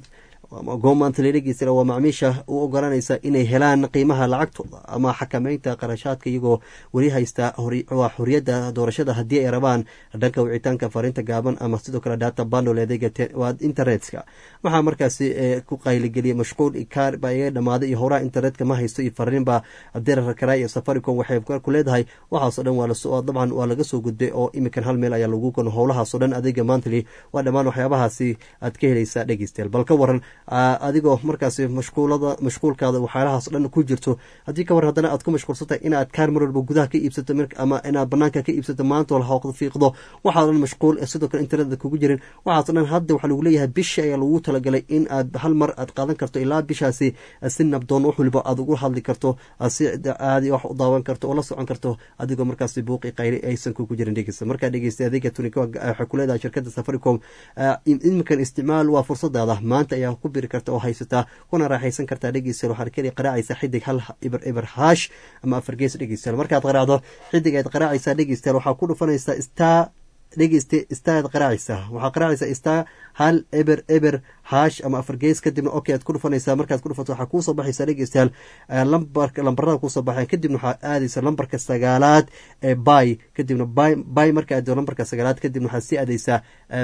goomantly dhegeysta waa macmiisha u ogolanaysa inay helaan qiimaha lacagtooda ama xakameynta qarashaadka iyagoo weli haysta waa xoriyadda doorashada haddii ay rabaan dhanka wicitaanka fariinta gaaban ama sidoo kale data bandle adeega waa internetka waxaa markaasi ku qayligeliyay mashquul ikaar baa iga dhamaaday iyo howraha internetka ma haysto iyo fariin baa dirar kara iyo safaricom waxay ku leedahay waxaasoo dhan waa dabcan waa laga soo gudbay oo imikan hal meel ayaa lagu kono howlahaasoo dhan adeega mantly waa dhammaan waxyaabahaasi aad ka helaysaa dhegeystayaal bal ka waran adigoo markaasi mashquulada mashquulkaada waxyaalahaas dhan ku jirto haddii ka waran haddana aad ku mashquulsantahay inaad kaar mar walba gudaha ka iibsato ama inaad banaanka ka iibsato maanta wal hooqda fiiqdo waxaa dhan mashquul sidoo kale internetka kugu jirin waxaasoo dhan hadda waxaa lagu leeyahay bishi ayaa lagu talagalay in aad hal mar aad qaadan karto ilaa bishaasi si nabdoon wax waliba aad ugu hadli karto si aadi wax u daawan karto oo la socon karto adigoo markaasi buuqi qayli aysan kugu jirin dhegeysta markaa dhegeysta adeega tunika waxay ku leedahay shirkadda safaricom iminkan isticmaal waa fursadaada maanta ayaa ku biri karta oo haysataa kuna raaxaysan kartaa dhegeystayaal waxaad keli qaraacaysa xidig hal ibar ibar haash ama afar gees dhegeystayaal markaad qaraacdo xidig aad qaraacaysaa dhegeystayaal waxaa ku dhufanaysaa star dhegeyste staad qaraacaysa waxaa qaraacaysa star hal eber eber haash ama afar gees kadibna ok aad ku dhufanaysaa markaad ku dhufato waxaa kuusoo baxaysa dhegeystayaal lambarka lambarada kuusoo baxeen kadibna waxaa aadaysa lambarka sagaalaad ee bay kadibna bay bay marka aado lambarka sagaalaad kadibna waxaad sii aadaysaa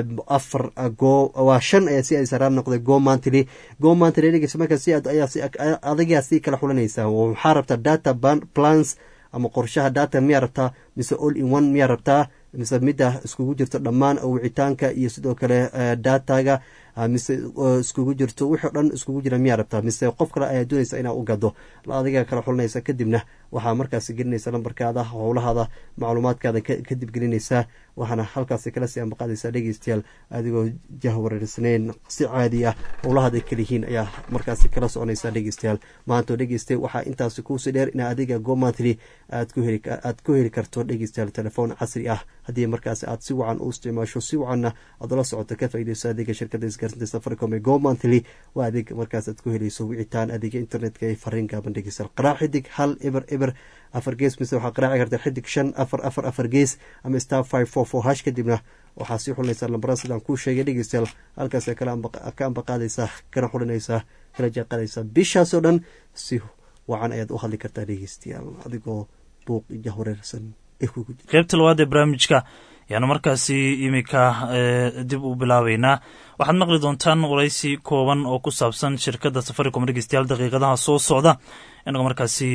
afar go waa shan ayaa sii aadaysa raar noqday go mantly go mantly dhegeysa markaa si ayaa si adagaa sii kala xulanaysaa waxaa rabtaa data plans ama qorshaha data miyaa rabtaa mise all in one miyaa rabtaa mise midda iskugu jirto dhammaan wicitaanka iyo sidoo kale dataga mise iskugu jirto wixii o dhan iskugu jira miyaa rabtaa mise qof kale ayaa doonaysa inaa u gado adiga kala xulinaysa kadibna waxaa markaas gelinaysa lambarkaada howlahaada macluumaadkaada kadib gelinaysaa waxaana halkaasi kala sii ambaqaadaysaa dhegeystayaal adigoo jahwareersanayn si caadi ah howlahaada kalihiin ayaa markaasi kala soconaysaa dhegeystayaal maantoo dhegeystay waxaa intaasi kuusii dheer in adiga gomantly aad ku heli karto dhegeystayaal telefoon casri ah haddii markaas aad si wacan u isticmaasho si wacanna aad la socoto ka faaideyso adeega shirkada isgaarsinta safaricom ee gomantly waa adeeg markaas aad ku helayso wicitaan adeega internetka ee fariin gaaban dhegeystayaal qaraac xidig hal eber eber afar gees mise waxaa qaraaci karta xidig shan afar afar afar gees ama star five four four hash kadibna waxaa sii xulinaysaa lambarada sidaan kuu sheegay dhegeystayaal halkaas ka ambaqaadaysaa kana xulinaysaa kala jaaqadaysaa bishaasoo dhan si wacan ayaad u hadli kartaa dhegeystayaal adigoo buuq jahwareersan qaybta labaad ee barnaamijka ayaanu markaasi iminka dib u bilaabeynaa waxaad maqli doontaan waraysi kooban oo ku saabsan shirkadda safaricom dhegeystayaal daqiiqadaha soo socda inagoo markaasi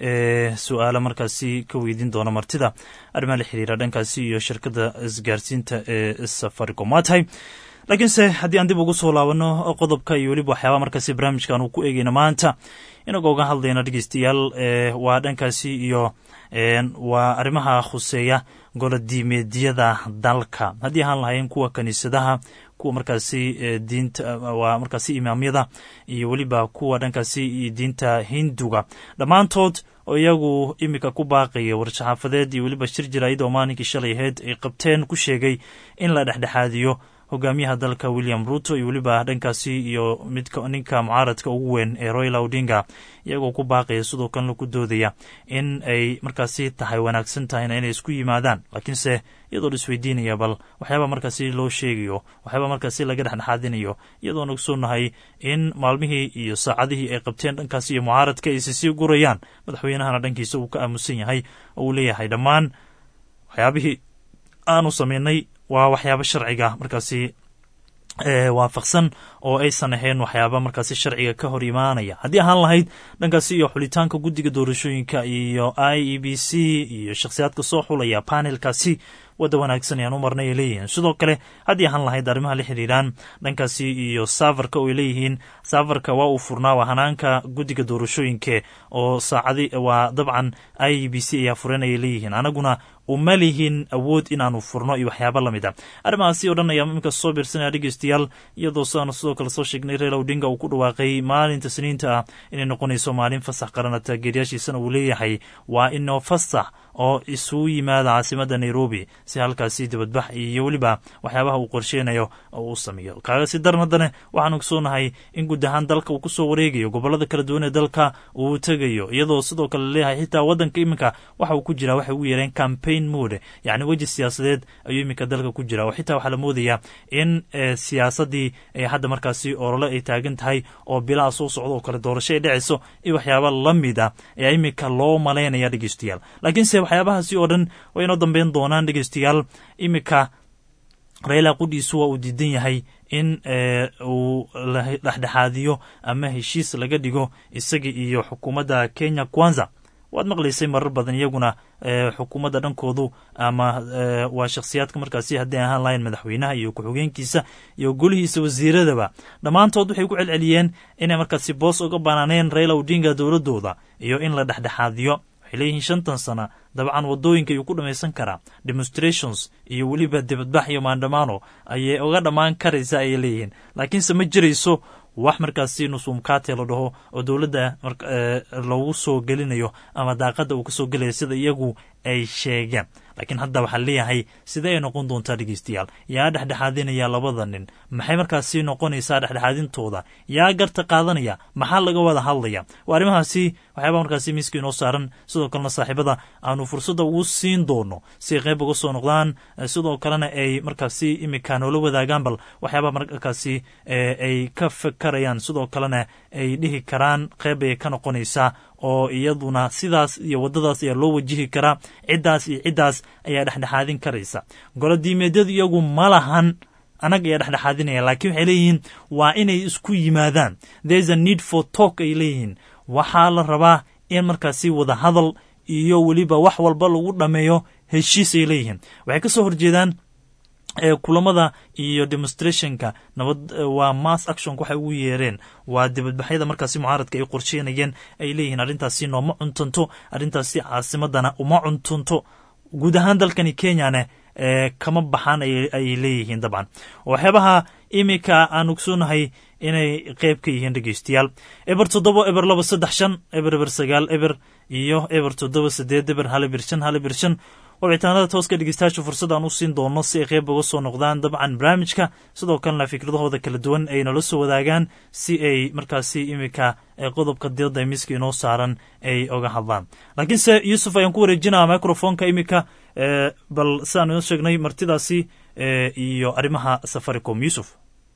su-aalo markaasi ka weydiin doona martida arrimaha la xiriira dhankaasi iyo shirkadda isgaarsiinta ee safaricom waa tahay laakiinse haddii aan dib ugu soo laabano qodobka iyo weliba waxyaabaa markaasi barnaamijkan uu ku eegeyna maanta inagoo uga hadlayna dhegeystayaal waa dhankaasi iyo waa arrimaha khuseeya golodiimeedyada dalka haddii ahaan lahayn kuwa kiniisadaha kuwa markaasi diinta waa markaasi imaamyada iyo weliba kuwa dhankaasi diinta hinduga dhammaantood oo iyagu iminka ku baaqaya war-saxaafadeed iyo weliba shir jaraayid oo maalinkii shalay ahayd ay qabteen ku sheegay in la dhexdhexaadiyo hogaamiyaha dalka william ruto iyo weliba dhankaasi iyo midka ninka mucaaradka ugu weyn ee royla odinga iyagoo ku baaqaya sidoo kalena ku doodaya in ay markaasi tahay wanaagsan tahayna inay isku yimaadaan laakiinse iyadoo la isweydiinaya bal waxyaaba markaasi loo sheegayo waxyaaba markaasi laga dhexdhexaadinayo iyadoona ogsoonahay in maalmihii iyo saacadihii ay qabteen dhankaasi iyo mucaaradka aysi sii gurayaan madaxweynahana dhankiisa uu ka aamusan yahay oo uu leeyahay dhammaan waxyaabihii aanu samaynay waa waxyaabo sharciga markaasi waafaqsan oo aysan ahayn waxyaaba markaasi sharciga ka hor imaanaya haddii ahaan lahayd dhankaasi iyo xulitaanka guddiga doorashooyinka iyo i e b c iyo shakhsiyaadka soo xulaya panelkaasi wadda wanaagsan ayaan u marnay ay leeyihiin sidoo kale haddii ahaan lahayd arrimaha la xiriiraan dhankaasi iyo saafarka oo ay leeyihiin saafarka waa uu furnaa waa hanaanka guddiga doorashooyinka oo saacadi waa dabcan i e b c ayaa furan ayay leeyihiin anaguna uma lihin awood inaanu furno iyo waxyaaba lamid a arrimahaasi oo dhan ayaa iminka soo biirsanaya dhegeystayaal iyadoo sidaanu sidoo kale soo sheegnay reer odinga uu ku dhawaaqay maalinta siniinta ah inay noqonayso maalin fasax qarana taageeryaashiisana uu leeyahay waa inoo fasax oo isugu yimaada caasimadda nairobi si halkaasi dibadbax iyo weliba waxyaabaha uu qorsheynayo oo uu sameeyo kaagasi daran haddana waxaan ogsoonahay in guud ahaan dalka uu kusoo wareegayo gobolada kala duwan ee dalka uu tegayo iyadoo sidoo kale leeyahay xitaa waddanka iminka waxa uu ku jiraa waxay ugu yeereen campaign campaign mood yacni weji siyaasadeed ayuu iminka dalka ku jira oo xitaa waxaa la moodayaa in siyaasaddii hadda markaasi olole ay taagan tahay oo bilaha soo socda oo kale doorasho ay dhecayso iyo waxyaaba la mid a ayaa iminka loo malaynaya dhegeystayaal laakiinse waxyaabahaasi oo dhan way inoo dambeyn doonaan dhegeystayaal iminka raila qudhiisu waa uu diidan yahay in uu dhexdhexaadiyo ama heshiis laga dhigo isaga iyo xukuumadda kenya kwanza waad maqlaysay marar badan iyaguna xukuumadda dhankoodu ama waa shakhsiyaadka markaasi hadday ahaan lahayn madaxweynaha iyo ku-xigeenkiisa iyo golihiisa wasiiradaba dhammaantood waxay ku celceliyeen inay markaasi boos uga banaaneen raila odinga dowladooda iyo in la dhexdhexaadiyo waxay leeyihiin shantan sana dabcan wadooyinka ayuu ku dhamaysan karaa demonstrations iyo weliba dibadbax iyo maandhamaano ayay uga dhammaan karaysa ayay leeyihiin laakiinse ma jirayso wax markaasi nusumkaate la dhaho oo dowladda lagu soo gelinayo ama daaqadda uu ka soo gelaya sida iyagu ay sheegeen laakiin hadda waxaa leeyahay sidee ay noqon doontaa dhegeystayaal yaa dhexdhexaadinaya labada nin maxay markaasi noqonaysaa dhexdhexaadintooda yaa garta qaadanaya maxaa laga wada hadlaya waa arrimahaasi waxyaaba markaasi miiska inoo saaran sidoo kalena saaxiibada aanu fursadda ugu siin doono si ay qayb uga soo noqdaan sidoo kalena ay markaasi imika noola wadaagaan bal waxyaaba markaasi ay ka fakarayaan sidoo kalena ay dhihi karaan qayb ayay ka noqonaysaa oo iyaduna sidaas iyo waddadaas ayaa loo wajihi karaa ciddaas iyo ciddaas ayaa dhexdhexaadin karaysa golodiimeedyadu iyagu ma lahan anag ayaa dhexdhexaadinaya laakiin waxay leeyihiin waa inay isku yimaadaan there's a need for talk ay leeyihiin waxaa la rabaa in markaasi wada hadal iyo weliba wax walba lagu dhammeeyo heshiis ay leeyihiin waxay ka soo horjeedaan kulamada iyo demonstrationka nabad waa mass actionka waxay ugu yeereen waa dibadbaxyada markaasi mucaaradka ay qorsheynayeen ay leeyihiin arrintaasi nooma cuntunto arrintaasi caasimadana uma cuntunto guud ahaan dalkani kenyane kama baxaan ayay leeyihiin dabcan waxyaabaha iminka aan ogsoonahay inay qeyb ka yihiin dhegeystayaal eber toddoba eber laba saddex shan eber eber sagaal eber iyo eber toddoba sideed eber hal eber shan hal eber shan wabicitaanada tooska dhegeystayaasha fursad aan u siin doono si ay qeyb uga soo noqdaan dabcan barnaamijka sidoo kalena fikradahooda kala duwan ay nala soo wadaagaan si ay markaasi iminka qodobka diyadda miiska inoo saaran ay oga hadlaan laakiinse yuusuf ayaan ku wareejinaa microfonka iminka bal sidaan inoo sheegnay martidaasi iyo arrimaha safaricom yuusuf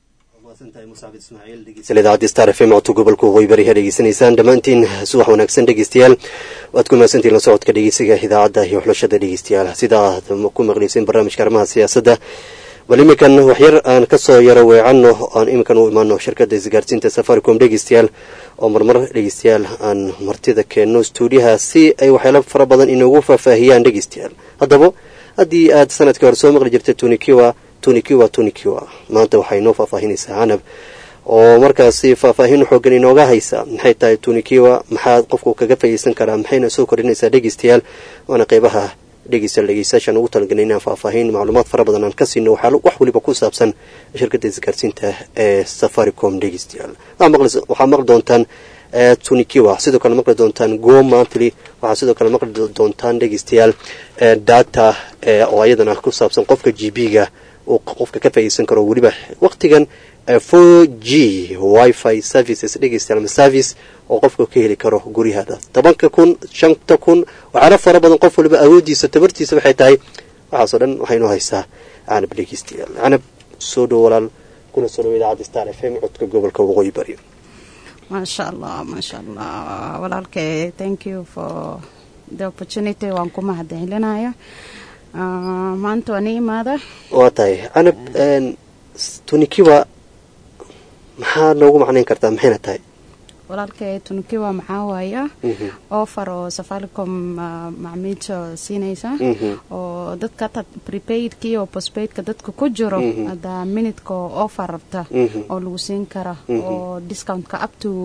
idaacadda star f m codka gobolka waqooyi bari ha dhegeysanaysaan dhammaantiin subax wanaagsan dhegeystayaal waad ku mahadsantiin la socodka dhegeysiga idaacadda iyo xulashada dhegeystayaal sida aad ku maqlayseen barnaamijka arrimaha siyaasadda bal iminkan waxyar aan kasoo yaro weecanno aan iminkan u imaano shirkadda isgaarsiinta safaricom dhegeystayaal oo marmar dhegeystayaal aan martida keenno stuudiyaha si ay waxyaalo fara badan inoogu faahfaahiyaan dhegeystayaal haddaba haddii aad sanadkii hore soo maqli jirtay tunikiwa tunikiwa tunikiwa maanta waxay noo faahfaahinaysaa canab oo markaasi faahfaahin xoogan inooga haysa maxay tahay tunikiwa maxaa qofku kaga fayeysan karaa maxayna soo kordhinaysaa dhegeystayaal waana qeybaha dhegeystayaal dhegeystayaashaan ugu talagalnay inaan faahfaahin macluumaad fara badan aan ka siino waxaa wax weliba ku saabsan shirkadda isgaarsiinta ee safaricom dhegeystayaal waxaa maqli doontaan tunikiwa sidoo kale maqli doontaan go mantly waxaa sidoo kale maqli doontaan dhegeystayaal data oo ayadana ku saabsan qofka g b ga uu qofka ka faa'iideysan karo weliba waqtigan four g wifi services dhegeystayaal ama service oo qofka ka heli karo guryahaada tobanka kun shanta kun waxaana fara badan qof waliba awoodiisa tabartiisa waxay tahay waxaasoo dhan waxaynoo haysaa canab dhegeystayaal canab soo dhow walaal kuna soo dhow idaacadda star f m codka gobolka waqooyi bari maasha allah maasha allah walaalkay thank you for the opportunity waan ku mahadcelinaya maanta waa ni imaada waa tahay canab tunikiwa maxaa noogu macnayn kartaa maxayna tahay walaalkay tunikiwa maxaa waaya offer oo safaricom macmiilsha siinaysa oo dadka hata prepaidkii oo postpaidka dadka ku jiro hadda minidka oo offer rabta oo lagu siin kara oo discountka up to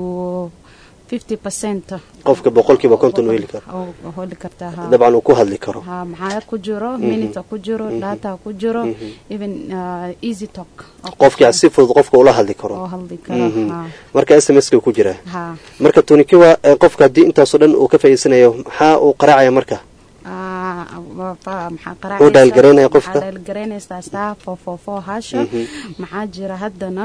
qofka boqolkiiba konton heli karo heli kartaa dabcan uu ku hadli karo ha maxaa ku jiro minute ku jiro data ku jiro even easy talk qofkii si fudud qofka ula hadli karo oo hadli karo marka s m s ka ku jira ha marka tunikiwa qofka haddii intaasoo dhan uu ka faa'iidsanayo maxaa uu qaraacaya marka Wuu dhaalgaraynaya qofka? dhaalgaraynaysaa star four four four hasha maxaa jira haddana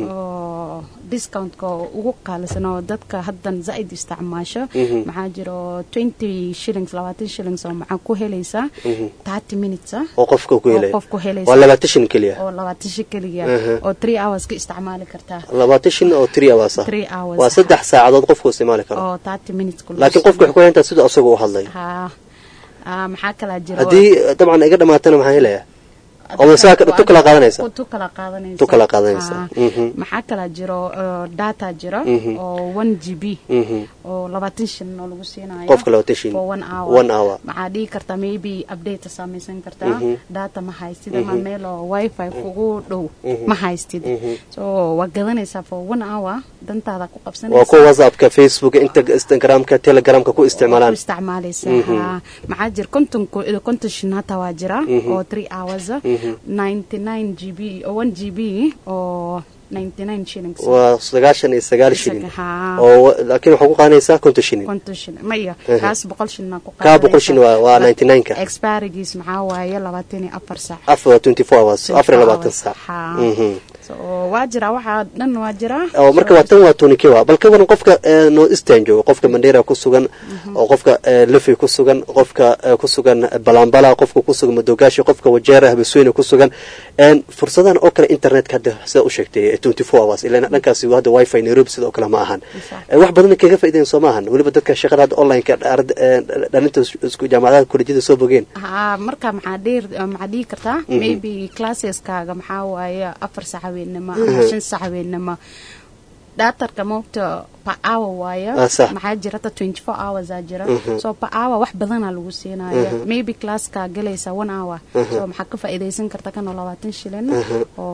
oo discountka ugu qaalisan oo dadka haddan zaid isticmaasho maxaa jira oo twenty shillings labaatan shillings oo maxaa ku helaysaa thirty minutes ah oo qofka ku oo helaya qof ku helaysa waa labaatan shin keliya oo labaatan shi keliya Aha. oo three hours ka isticmaali kartaa labaatan shin oo three hours ah Three hours. waa saddex saacadood qofku isticmaali karo oo thirty minutes ku laakiin qofka waxay ku xirantaha siduu asagu u hadlay ha ah, maxaa kalaa jira haddii dabcan iga dhamaatana maxaa helaya oo saa tu kala qaadanaysa tu kala qaadanaysa tu kala qaadanaysa Ah. Mhm. maxaa kalaa jiro oo data jiro Mhm. oo one g b Mhm. oo labaatan shin oo lagu siinayo Qofka labaatan shin. for one hour One hour. maxaa dhihi kartaa maybe update samaysan kartaa Mhm. data ma haystid ama Mhm. meel oo wifi kugu dhow Mhm. ma haystid Mhm. so waa gadanaysaa for one hour dantaada ku qabsanaysa waa kuwa whatsappka facebooka inta- instagramka telegramka ku isticmaalaan ku isticmaalaysa Mhm. haa. maxaa jira konton ku- konton shin hataa waa jira Mhm. oo three hours ah. Mhm. 99 gb oo 1 gb oo 99 shillings waa sagaashan iyo sagaal shilin Haa. oo laakiin waxaa ku qaadanaysaa konton shilin konton shilin maya Aha. kaas boqol shilin ku Kaa boqol shilin waa- waa 99-ka. expirigiis maxaa waaye labaatan iyo afar saac afar waa twenty four hours 24 afar iyo labaatan hours. saac Haa. Mhm. so waa jira waxaa dhan waa jira oo marka waa tan waa tonikiwa bal ka waran qofka ee, north eastern jooga qofka mandera ku sugan oo qofka ee, lefi ku sugan qofka ee, ku sugan balambala qofka ku sugan madogaashi qofka wajeera habasweyne ku sugan een, fursadahan oo kale internetka hadda sida u sheegtay twenty four hours ilaa dhankaasi hadda wifi nairobi sidoo kale ma ahan Ee, wax badan kaga faa'iidayn soo maahan weliba dadka shaqada hadda online-ka arda- ee, dhalinta isku jaamacadaha kolejyada soo bogeen haa marka maxaa dhiir maxaa dhihi kartaa Mhm. maybe classeskaga maxaa waaye afar sac haweennimo Mhm. ama shan sac haweennimo dhaatarka moogta per hour waaye Ah, sax. maxaa jira ta 24 hours aa jira Mhm. so per hour wax badanaa lagu siinaya Mhm. maybe classka galaysa one hour Mhm. so maxaa ka faa'iidaysan karta kanoo labaatan shilin Mhm.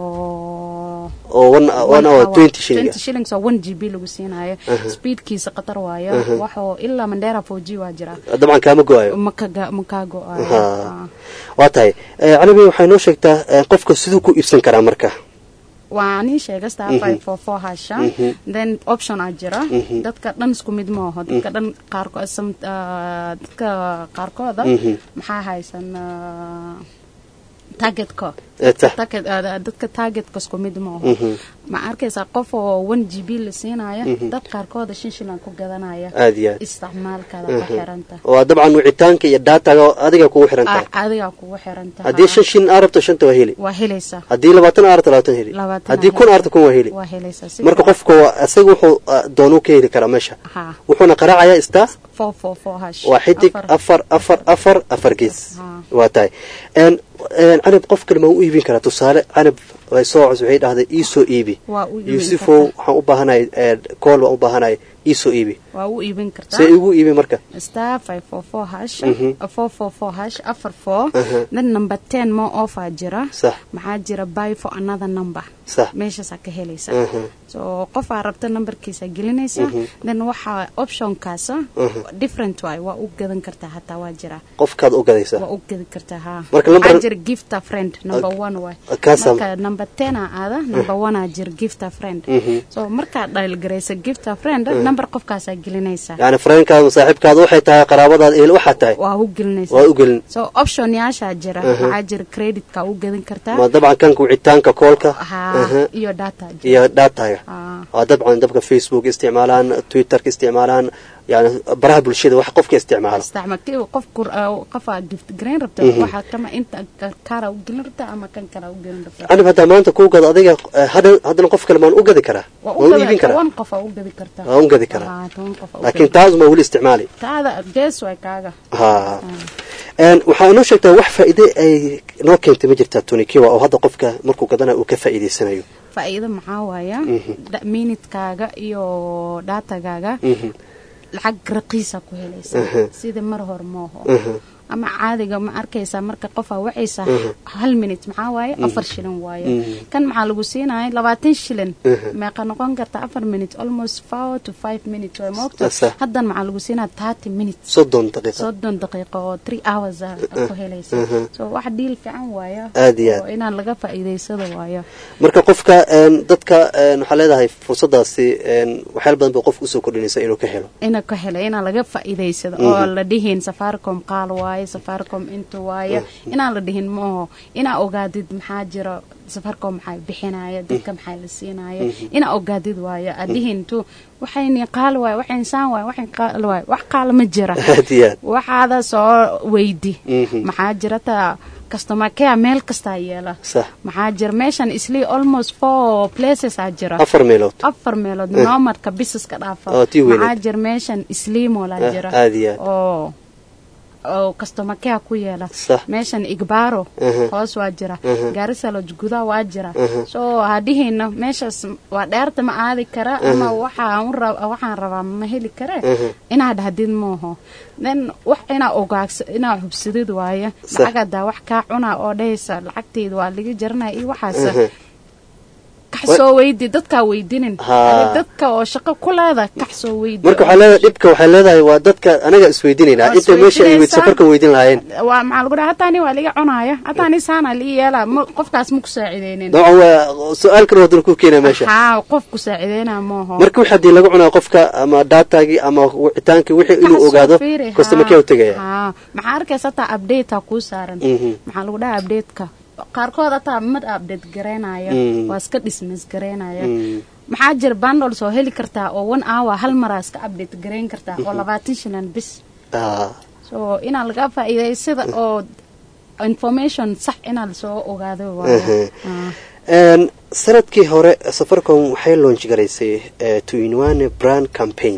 oo oo one one hour twenty shilling 20 shillings oo 1 gb lagu siinayo Mhm. speedkiisa qatar waaye Mhm. waxoo ilaa mandera 4g waa jira dabcan kaama go-ayo makaga makaa go-ayo Ha. Ah. waa tahay Ee, calabi waxay noo sheegtaa ee, qofka siduu ku iibsan karaa marka waa nin sheega star Mhm. five four four hasha Mhm. then option aa jira Mhm. dadka dhan isku mid maaho dadka dhan qaarkood some- ah, dadka qaarkooda Mhm. maxaa haysan ah, targetko Eh, tah. Target- ah, dadka targetka isku mid maaho Mhm. ma arkaysaa qof oo one g b la siinaya Mhm. dad qaarkooda shan shilan ku gadanaya Aad iyo aad. isticmaalkaada ku Mhm. xiranta waa dabcan wicitaanka iyo daataga adiga kugu xiran tahay Ah, adigaa kugu xiranta haddii shan shin aa rabto shanta waa heli waa helaysaa haddii labaatan aa rabto labaatan heli Labaatan haddii aa kun aa helaysaa. rabto kun waa heli waa helaysaa si marka fiican. qofka waa isaga wuxuu ah, doonuu ka heli karaa meesha Ha. wuxuuna qaraacayaa istaa four four four hash waa xidig afar afar afar afar gees waa tahay Een, een, canab qof kale ma u iibin karaa tusaale canab way soo cus waxay dhahday iisoo iibi Waa u iibin yuusufow waxaan u baahanahay ee, kool waan u baahanahay iisoo iibi waa u iibin kartaa see igu iibi marka star five four four hash Mhm. uh, four four four hash afar four Aha. then number ten more offer jira Sax. maxaa jira buy for another number Sax. meeshaasaa ka helaysa Aha. so qofaa rabta numberkiisa gelinaysa Mhm. then waxaa optionkaasa Mhm. different waay waa u gadan kartaa hataa waa jira qofkaad u gadaysaa waa u gadi kartaa ha Marka number- waxaa jira gift a friend number one waay kaasa- marka number ten aa aada number one aa jira gift a friend Mhm. so markaad dhaalgaraysa gift a friend Mhm. number qofkaasaa gelinaysaa yani fareenkaada saaxiibkaada waxay tahay qaraabadaada ehel waxaa tahay waa u gelinaysaa waa u gelin so option yaashaa jira Aha. waxaa jira creditka u gadin kartaa ma dabcan kanka wicitaanka koolka ha Aha. iyo data jira iyo dhaataga Ah. waa dabcan dabka facebook isticmaalaan twitterka isticmaalaan yani baraha bulshada wax qofka isticmaala isticmaal kii qof kur qofa gift gareyn rabta Mhm. waxaa kama inta kaara u gelin rabta ama kan kale u gelin rabta canab haddaa maanta kuu gado adiga eh, hadda- haddana qof kale maan u gadi karaa waa waan u u iibin gadi karaa toban qofa u gadi kartaa Waa u gadi karaa. Ah, toban qofa u laakiin gadi. taas ma weli isticmaali taada gees way kaaga ha Een, waxaa inoo sheegtaa wax faa'iide ay noo keentay ma jirtaa tunikiwa oo hadda qofka markuu gadana uu ka faa'iidaysanayo faa'iido maxaa waaya Mhm. Da- minutkaaga iyo datagaaga Mhm. lacag raqiisa ku helaysa Mhm. sida mar hor mooho Mhm. ama caadiga ma arkaysaa marka qofaa wacaysa Mhm. hal minute maxaa waaye Mhm. afar shilin waaye Mhm. kan maxaa lagu siinaya labaatan shilin Mhm. meeqa noqon karta afar minute almost four to five minutes way moogta Sax. haddan maxaa lagu siinaya thirty minutes soddon daqiiqa soddon daqiiqo oo three hours ah ku helaysa Mhm. so wax dhiil fiican waaya Aad iyo aad. oo inaan laga faa'iidaysado waayo marka qofka een, dadka een, waxaa leedahay fursadaasi een, waxyaal badan bay qofka usoo kordhinaysa inuu ka helo ina ka helo inaa laga faa'iidaysado Mhm. oo la dhihin safaricom qaal waaye waaye safaricom inta waaye inaan la dhihin maaho inaa ogaadid maxaa jira safaricom maxaa bixinaya dadka maxaa la siinaya inaa ogaadid waaye adhihintu waxayni qaal waaye waxay insaan waaye waxay qaal waaye wax qaala ma jira aad iyo aad waxaada soo weydi Mhm. maxaa jira taa customer care meel kastaa yeela sax maxaa jira meeshan isli almost four places aa jira afar meelood afar meelood Eh. noomadka businesska dhaafa Oo, tii weyneed. maxaa jira meeshan isliimola Ah, jira aad iyo aad. oo oo customer care ku yeela Sax. meeshan igbaro Aha. hoos waa jira Aha. gaarisaloj gudaa waa jira Aha. so hadhihina meeshaas waa dheerta ma aadi kara ama waxaan u rab- waxaan rabaa ma heli kare Aha. inaad dhahdid mooho then wax inaa ogaagsa inaa hubsadid waaye Sax. lacag hadaa wax kaa cunaa oo dhahaysa lacagteyda waa laga jaranaya iyo waxaas Aha. kax soo weydi dadkaa weydinin Ha. Adi dadka oo shaqo ku leeda kax soo weydi marka waxaa leedahay dhibka waxay leedahay waa dadka anaga isweydiinaynaa Waa inta meesha ay weyd isweydiinaysaa. safarka weydin lahaayeen waa maxaa lagu dhaha hataani waa liga cunaaya hataani saana lii yeela ma qofkaas ma ku saacideynin dabcan waa su-aal kale haddana ku keenaa meesha haa qof ku saacideynaa mooho marka wix haddii laga cunaa qofka ama daatagii ama wicitaankii wixii inuu Kax soo ogaado fiiri, customer haa. care u tegaya haa maxaa arkaysa hataa update kuu saaran Mhm. maxaa lagu dhaha updateka qaarkood hataa mad update gareynayo Mm. waa iska dismiss gareynaya Mm. maxaa jira bundles oo heli kartaa oo one hour hal maraa iska update gareyn kartaa oo labaatan shilan bis Ah, so inaa laga faa'iidaysada oo information sax inaa lasoo ogaado waayo Aha. Ah. Een, sanadkii hore safaricom waxay launch garaysay eh, to inwane brand campaign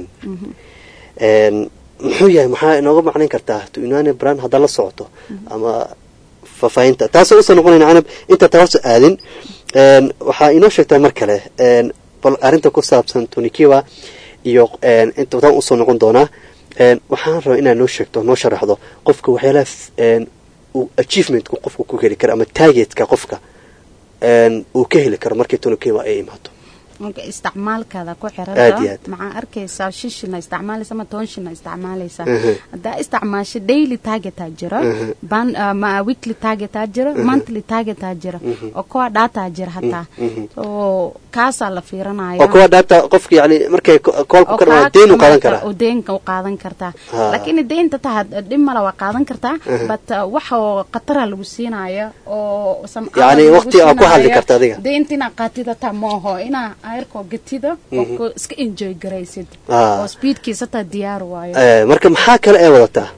Een, muxuu yahay maxaa inooga macnayn kartaa to inwane brand haddaa la socoto ama faahfaahinta taasoo usoo noqonayna canab inta taa hoose aadin Een, waxaa inoo sheegtaa mar kale een, bal arrinta ku saabsan tonikiwa iyo een, inta taan usoo noqon doonaa Een, waxaan rabaa inaad noo sheegto noo sharaxdo qofka waxyaalaha f- een, uu achievementku qofka ku heli karo ama targetka qofka een, uu ka heli karo markii tonikiwa ay imaato marka isticmaalkaada ku Aad iyo xiranta aad. maxaa arkaysaa shan shilna isticmaalaysa ama toban shilna isticmaalaysa Mhm. haddaa isticmaasho daily targetaa jira Mhm. ban ah, ma weekly targetaa jira monthly targetaa jira oo kuwa dhataa jira hataa Mhm. so kaasaa la fiiranaya oo kuwa dhaata qofka yani markay ko- koolku oo ka dhamaa kaa deen u qaadan kamaata karaa oo deenka u qaadan kartaa Ha. laakiin deynta taa dhib male waa qaadan kartaa but uh, wax oo khatara lagu siinaya oo some Yacni hours lagu waqti aa ku hadli siinaya. karta adiga. deynta inaa qaatida taa maaho inaa ayarkoo gatida oo ku- iska enjoy garaysid Ah. oo speedkiisa taa diyaar waayo Eh, marka maxaa kale ee wadataa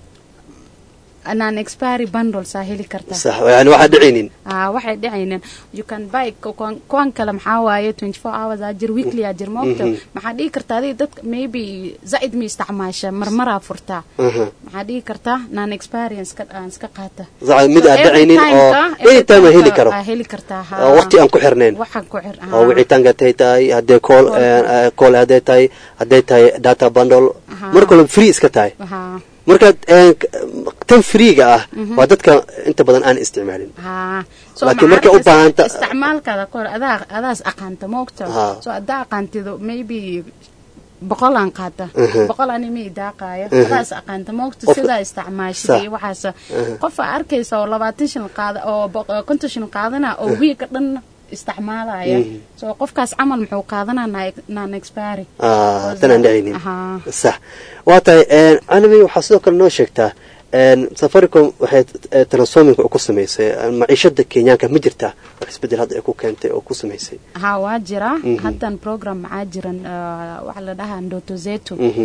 non expiry bundles aa heli kartaa sax yani waxaa dhicaynin ah waxay dhacaynin you can buy ku- kuwan kuwan kale maxaa waaye 24 hours aa jir weekly aa jir moogta maxaa dhihi kartaa adiga dadka maybe zaid ma isticmaasha marmaraa furtaa Aha. maxaa dhihi kartaa non experience ka aan iska qaata Zac- mid So aan every dhacaynin oo time-ka- every anytime aan heli time-ka karo aa heli kartaa ha oo waqti aan ku xirnayn waxaan ku xir oo wicitaanka hadday tahay hadday call eh, call hadday tahay hadday tahay data bundle Aha. marka walba free iska tahay ha marka eh, k- tan freega ah waa dadka inta badan aan isticmaalin ha Laakiin markay u baahanta- isticmaalkaada kor adaa adaas aqaanta moogta Ha. so adaa aqaantido maybe boqol aan qaata Mhm. boqol anima idaaqaaya Mhm. adaas aqaanta moogta Qof- sidaa isticmaashida Sax. iyo waxaas qof aa arkaysa oo labaatan shan qaada oo boq- oo konton shan qaadana oo wiiga dhan isticmaalaya so qofkaas camal muxuu qaadanaa non expiry Ah, tan aan dhacaynin Aha. sax waa tahay canabi waxaa sidoo kale noo sheegtaa een, safaricom waxay eh, transforming ku samaysay eh, maciishada kenyaanka ma jirtaa wax isbedel hadda ay ku keentay oo ku samaysay ha waa jira haddan program maxaa jiran uh, waxa la dhahaa ndoto zetu Mhm.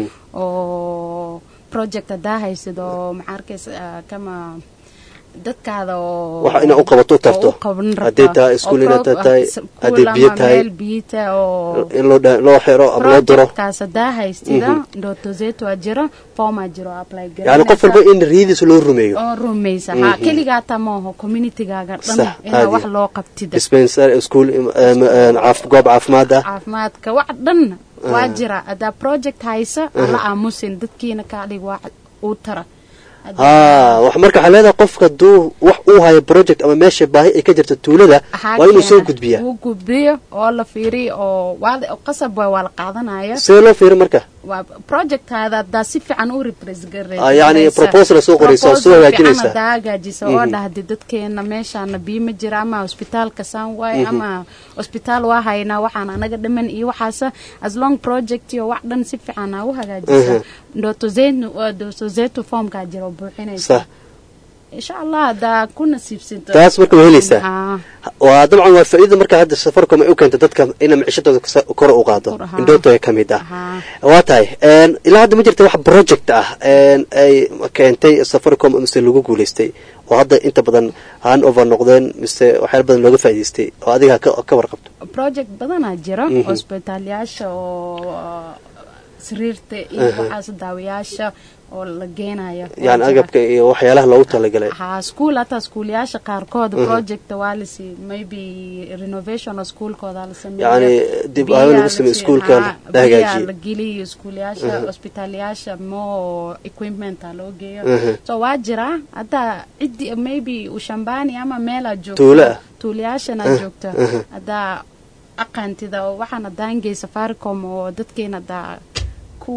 oo project haddaa haysid oo maxaa arkaysa uh, kama dadkaada oo Waxa inaad u qabato u tarto. oo u qaban rabta. Hadday tahay iskuul Oo inaad pro- tahay, ah, iskuul hadday biyo ama tahay. meel biyo tahay oo in loo dha- loo xiro ama loo diro projectkaas haddaa haystida ndoto zetu waa jira formaa jiro oo apply yani qof walba in riidiisa loo rumeeyo oo rumaysa ha keligaataa maaho communitygaaga Sax, dhan inaa aad wax iyo- loo qabtida dispensary school im- em, em, caaf- goob caafimaad ah caafimaadka wax dhan waa jira haddaa project haysa ala aamusin dadkiina kaa dhig wax uu tara ha wax marka waxaa leedahay qofka haduu wax uu hayo project ama meesha baahi ay ka jirto tuulada Waxaa waa inuu soo keena, gudbiyaa uu gudbiyo oo la fiiriyo oo waa la- qasab waay waa la qaadanaya see loo fiiri marka waa projectaada haddaa si fiican u represent Ah, yacni proposal soo qoraysa oo soo hagaajinaysa. haddaa hagaajisa oo dhahdi dadkeena meeshaana biyo ma jira ama hospitaalka saan waay ama hospitaal waa haynaa waxaan anaga dhaman iyo waxaasa as long project iyo wax dhan si fiican aa u hagaajisa Mhm. ndoto zetu ndoto zetu formkaa jira oo buuxinaysa sax insha allah haddaa ku nasiibsanto taas marka waa helaysaa Haa. waa dabcan waa faa'iida marka hadda safaricom ay u keento dadka inay micishadooda kasa- kor u qaado Kor, haa. indhoto ka mid ah Haa. waa tahay een, ilaa hadda ma jirta wax project ah een, ay keentay safaricom mise lagu guulaystay oo hadda inta badan han over noqdeen mise waxyaala badan looga faa'iidaystay oo adiga ka ka warqabto project badanaa jira Mhm. hospitaalyaasha oo sariirta iyo waxaas daawayaasha oo la geenayo Waa yani jira. agabka iyo waxyaalaha loogu talagalay haa school hataa schoolyaasha qaarkood Mhm. project waa lasi maybe renovation oo schoolkooda la sameeyo Yani dib u Biyaa habeyn lagu la sameeyo sii- schoolka haa, la hagaajiyo. biyaa la geliyo schoolyaasha Mhm. hospitaalyaasha more equipment aa loo geeyo Mhm. so waa jira haddaa ciddi maybe ushambani ama meelaa joogto Tuulo ah. tuulayaashana Mhm. joogta Mhm. haddaa aqaantida oo waxaan haddaan gey safaricom oo dadkeena haddaa ku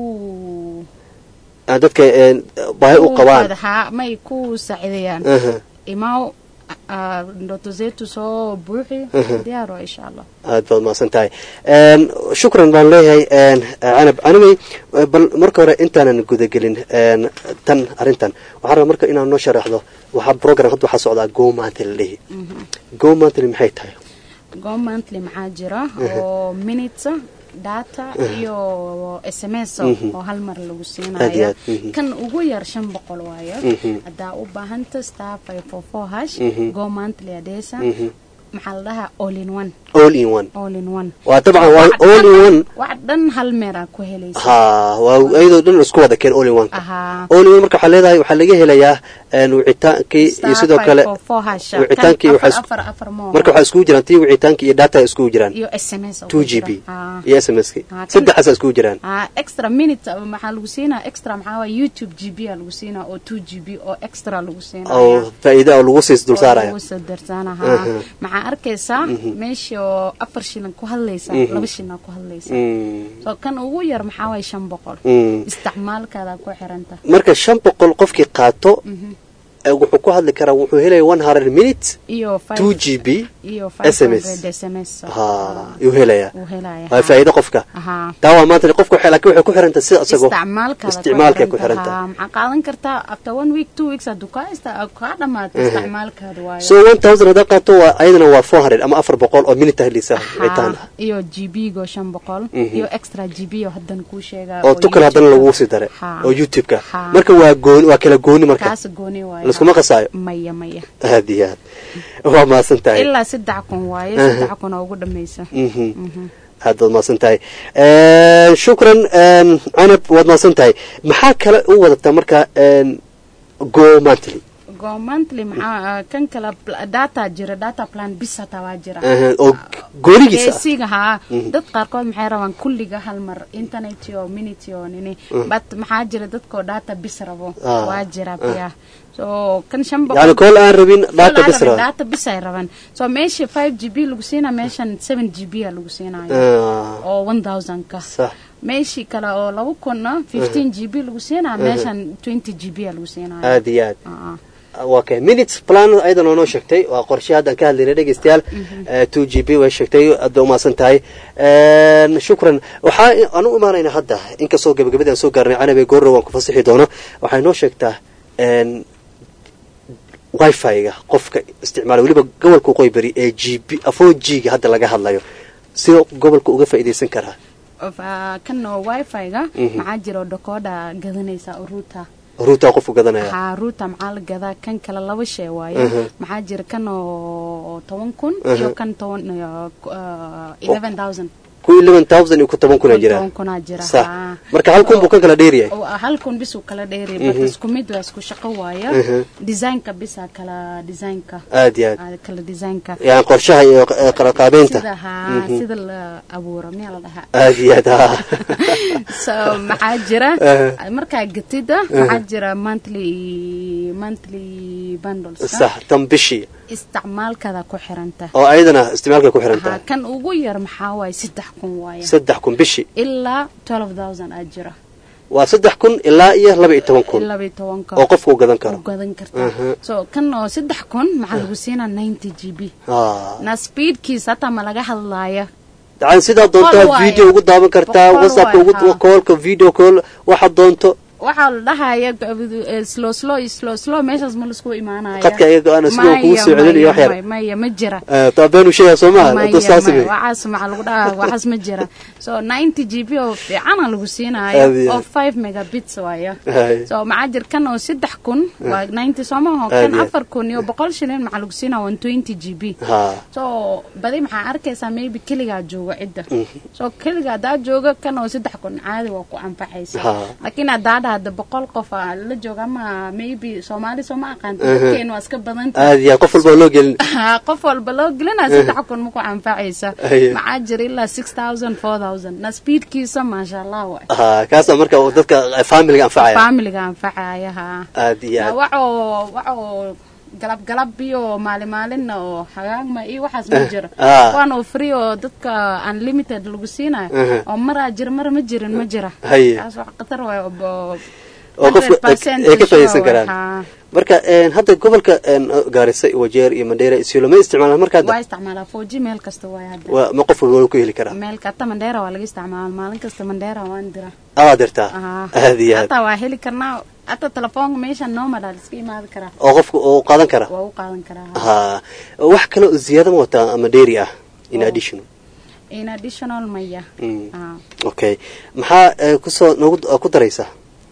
aan dadka een, baahi u qabaan haa may ku saacideeyaan Mhm. imaw ah, ndoto zetu soo buuxi Mhm. diyaaro insha allah aad baad mahadsan tahay Een, shukran baan leeyahay een, canab anigay bal marka hore intaanan gudagelin een, tan arrintan waxaan rabaa marka inaad noo sharaxdo waxaa program hadda waxaa socdaa go monthly la dhihi go monthly maxay tahay go monthly maxaa jira Mhm. oo minutes data Mhm. iyo sms Mhm. oo hal mar lagu Aad iyo siinayo aad, mhm. kan ugu yar shan boqol waayo Mhm. haddaa u baahanta star five four four hash Mhm. go monthly adeesa Mhm. maxaa la dhahaa all in one all in one all in one waa dabcan waa all in one wax dhan hal meeraa ku helaysa ha waa iyadoo dhan isku wada keen all in one ahaa all in one marka waxaa leedahay waxaa laga helayaa een, wicitaankii iyo sidoo kale wicitaankii waxaa isku- afar afar mo marka waxaa iskugu jiraan tii wicitaankii iyo data iskugu jiraan iyo sms oo 2 ku jira. gb Haa. iyo smski Haa, kan- saddexaasa iskugu jiraan Ah, extra minute uh, maxaa lagu siinaa extra maxaa waay youtube gb aa lagu siinaa oo two gb oo extra lagu siinaya oo faa'iida oo lagu siis dul saaraya lagu soo darsaanaha Aha. maxaa arkaysaa Mhm. meesha oo afar shilin ku hadlaysa Mhm. laba shilin ku hadlaysa Mm. so kan ugu yar maxaa waay shan boqol Mm. isticmaalkaada ku xiranta marka shan boqol qofkii qaato ee wuxuu ku hadli karaa wuxuu helaya one hundred minutes iyo five- two g b iyo SMS. 500 sms ha yuu helaya uu helaya waa faa'iido qofka Ahaa. taa waa maanta qofka waxay laakiin waxay ku xiranta sida isagoo isticmaalkaada isticmaalkay ku xiranta Haa, maxaa qaadan kartaa after one week two weeks hadduu kaa ista- kaa dhamaato Mhm. isticmaalkaada waayo so one thousand haddaa qaato waa ayadana waa four hundred ama afar boqol oo minute helisa wicitaan Haa, iyo gb go shan boqol Mhm. iyo extra gb oo haddan kuu sheegaa oo tukal haddana YouTube-ka. lagu sii daray Haa. oo youtube-ka Haa. marka waa gooni waa kala gooni marka kaas gooni waayo laiskuma qasaayo maya maya aad iyo aad waa mahadsan tahay ilaa saddex kun waaye Aha. saddex kun oo ugu dhamaysa Mhm. Mhm. aad baad mahadsan tahay Een, shukran een, canab waad mahadsan tahay maxaa kale u wadataa marka een, go monthly go monthly maxaa kan kale pl- data jira data plan bis hataa waa jira Aha, oo goonigiisa ah. Basiga, haa Mhm. dad qaarkood maxay rabaan kulliga hal mar internet iyo minute iyo nini Mhm. but maxaa jira dadkoo data bis rabo Ah, waa jira ah. biya so kan shan yani kool aan rabin Kol data aan bis rabin raba data bis ay rabaan so meesha 5 gb lagu siinaa meeshan 7 gb aa lagu siinayo Ah. oo 1000 ka sax meeshii kale oo laba kunna 15 gb lagu siinaa Mhm. meeshan 20 gb aa lagu siinayo aad iyo aad Ah, ah. waa kay minutes plan ayadan oo noo sheegtay waa qorshe haddan ka hadlaynay dhegeystayaal two g b way sheegtay aad bay umahadsan tahay Een, shukran waxaa aan u imaanayna hadda inkastoo gabagabadii aan soo gaarnay canabe goorro waan ku fasixi doono waxay noo sheegtaa een, wifi-ga qofka isticmaala weliba gobolka waqooyi bari ee g b afoo g-ga hadda laga hadlayo sida gobolka uga faa'iidaysan karaa Of, ah, kan oo wifi-ga Mhm. maxaa jiro dakooda gadanaysa oo ruuta ruutaa qofku gadanaya haa ruuta maxaa la gadaa kan kale laba shay waaye Mhm. maxaa jira kan oo toban kun Mhm. iyo kan toban iyo, ah, 11,000 ku eleven thousand iyo ku toban kuna jira toban kunaa jira sax haa. marka hal kun buu kan kala dheeryahay Oo, hal kun bis uu kala dheeri but Mhm. isku mid waa isku shaqo waaya Mhm. designka bisa kala designka Aad iyo aad. Ah, kala designka yani qorshaha iyo eh, qalaqaabeynta sida haa Mhm. sida la abuuro miyaa la dhahaa aad iyo aad ha so maxaa jira Eh. markaa gatida Eh. maxaa jira monthly monthly bundles sax tan bishii isticmaalkada ku xiranta oo ayadana isticmaalka ku xiran Haa, tahay kan ugu yar maxaa waaye saddex kun waaye saddex kun bishii ilaa 12000 aa jira waa saddex kun ilaa iyo laba iyo toban kun laba iyo tobanka oo qofku uu gadan karo u gadan kartaa Mhm. so kan oo saddex kun maxaa lagu siinaa 90 g b Ah. na speedkiisa hataa ma laga hadlaaya dacan sidaa Boqol doontaa waaye. video ugu daawan kartaa Boqol whatsappka waaye, ugu haa. callka video call waxaad doonto waxaa la dhahaya eh, slow slow slow slow meeshaas ma laisku imaanaya qadka iyaga go-aan si kugu soo celinayo wax yar maya maya ma jira Eh, taa been u sheegaa soo maha Maya, intuu saas maya, yahay. waxaas maxaa lagu dhahaa waxaas ma jira so 90 g b oo fiicana lagu Aad siinayo iyo oo aad. 5 megabits waayo Hay. so maxaa jir kan oo saddex kun waa 90 soomaho Aad kan iyo aad. afar kun iyo boqol shilin maxaa lagu siinaa 120 g b Ha. so badi maxaa arkaysaa maybe keligaa joogo cidda so keliga haddaa joogo kan oo saddex kun caadi waa ku anfacaysa Ha. laakiin haddaa dhahda boqol qof aa la jooga ama maybe soomaali soo ma aqaanta Mhm. dadkeenu waa iska badanta aad iyo aad qof walba oo loo gelin Ha, qof walba loo gelinaa saddex kun ma ku anfacaysa Aye. maxaa jira ilaa six thousand four thousand na speedkiisa maasha allah waay ha kaasa marka uu dadka eh, familiga anfacaya familiga anfacaya ha aad iyo Na aad waxoo waxoo galab galab iyo maalin maalinna oo hagaagma iyo waxaas ma jiro Ah. kuwan oo free oo dadka unlimited lagu siinayo Mhm. oo maraa jira mar ma jirin ma jira Haye. kaas wax khatar waay oo oo qofku ay 100% ay ka faa'iideysan sure karaan waay, ha. marka een, hadda gobolka een, gaarisa wajeer iyo mandheera isiolo ma isticmaalaan marka waa hadda isticmaalaa 4G meel kasta waay hadda waa ma qof walba ku heli karaa meel kata mandheera waa laga isticmaala maalin kasta mandheera waan dira aad dirtaa Aha. aad iyo aad hataa waa heli karnaa hataa telefoonka meesha nomada la iska imaadi karaa oo qofku uu qaadan kara waa u qaadan karaa ha wax kale oo ziyaada ma wataa ama dheeri ah in addition in additional maya Mm. Ah. okay maxaa eh, kusoo nagu ku daraysaa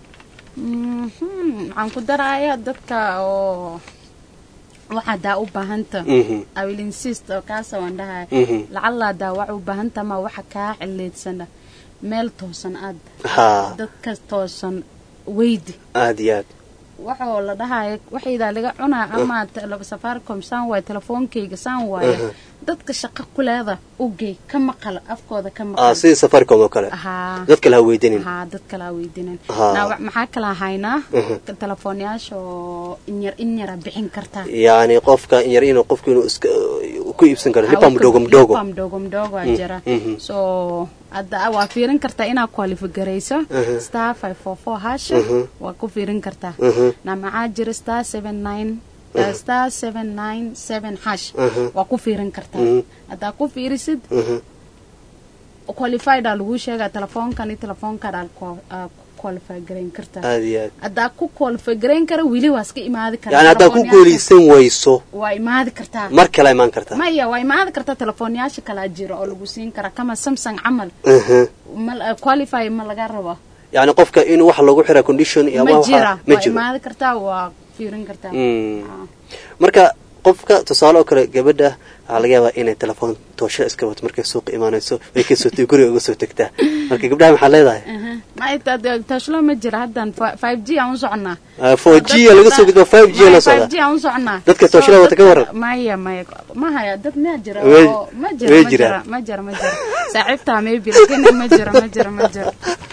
Mhm. waxaan ku daraya dadka oo waxaa daa u baahanta Mhm. I will insist oo kaasa waan dhahaya Mhm. lacala daa waxa u baahanta ma waxa kaa cileedsana meel toosan aad ha dadka toosan weydi aad iyo aad waxoo la dhahaya waxaydaa laga cunaa ama tele- safaricom saan waaye telefoonkayga saan waaye Mhm. dadka shaqo ku leeda ugey ka maqal afkooda ka ah maqal sidii safaricom oo kale Haa. dad kale ha weydiinin haa dad kale aa weydiinan Haa. Naa, wa- maxaa kala haynaa Mhm. telefoonyaasha oo inyar inyara bixin kartaa yacni qofka in yar inuu qofku inuu iska ku iibsan karo lipa mdogo mdogo lipa mdogo mdogo aa Mm, jira mhm. so hadda waa fiirin kartaa inaa qualifigarayso Mhm. star five four four hash Mhm. waa ku fiirin kartaa Mhm. na maxaa jira star seven nine Mhm. star seven nine seven hash Mhm. waa ku fiirin kartaa Mhm. haddaa ku fiirisid Mhm. qualified aa lagu sheegaa telefoonkan iyo telefoonkan aa ku- aa ku qualify garayn kartaa aad iyo aad haddaa ku qualify garayn kara weli waa iska imaadi karaa yani haddaad ku telefoonyaasha- guulaysan weyso waa imaadi kartaa mar kale imaan kartaa maya waa imaadi kartaa telefoonyaasha kalaa jira oo lagu siin karaa kama samsung camal Mhm. ma qualify ma laga rabo yacni qofka inuu wax lagu xira condition iyo ama ma waxa- jira ma waa jiro imaadi kartaa waa fiirin kartaa Mm. marka qofka tusaale oo kale gabadha waxaa laga yaabaa inay telefoon toosho iska wato markay suuqa imaanayso way kasoo t guriga uga soo tegtaa marka gabdhaha maxaa leedahay tashlo ma jira haddan five g aan u soconaa four g laga soo gudbo five g la five socda g aan u soconaa Dadka tooshada So, wata ka dadka- waran? maya maya ma haya dad ma jira Way- oo- ma way jira ma jira jiraan. ma jira ma jira saaxiibtaa maybe lakin ma jira ma jira ma jira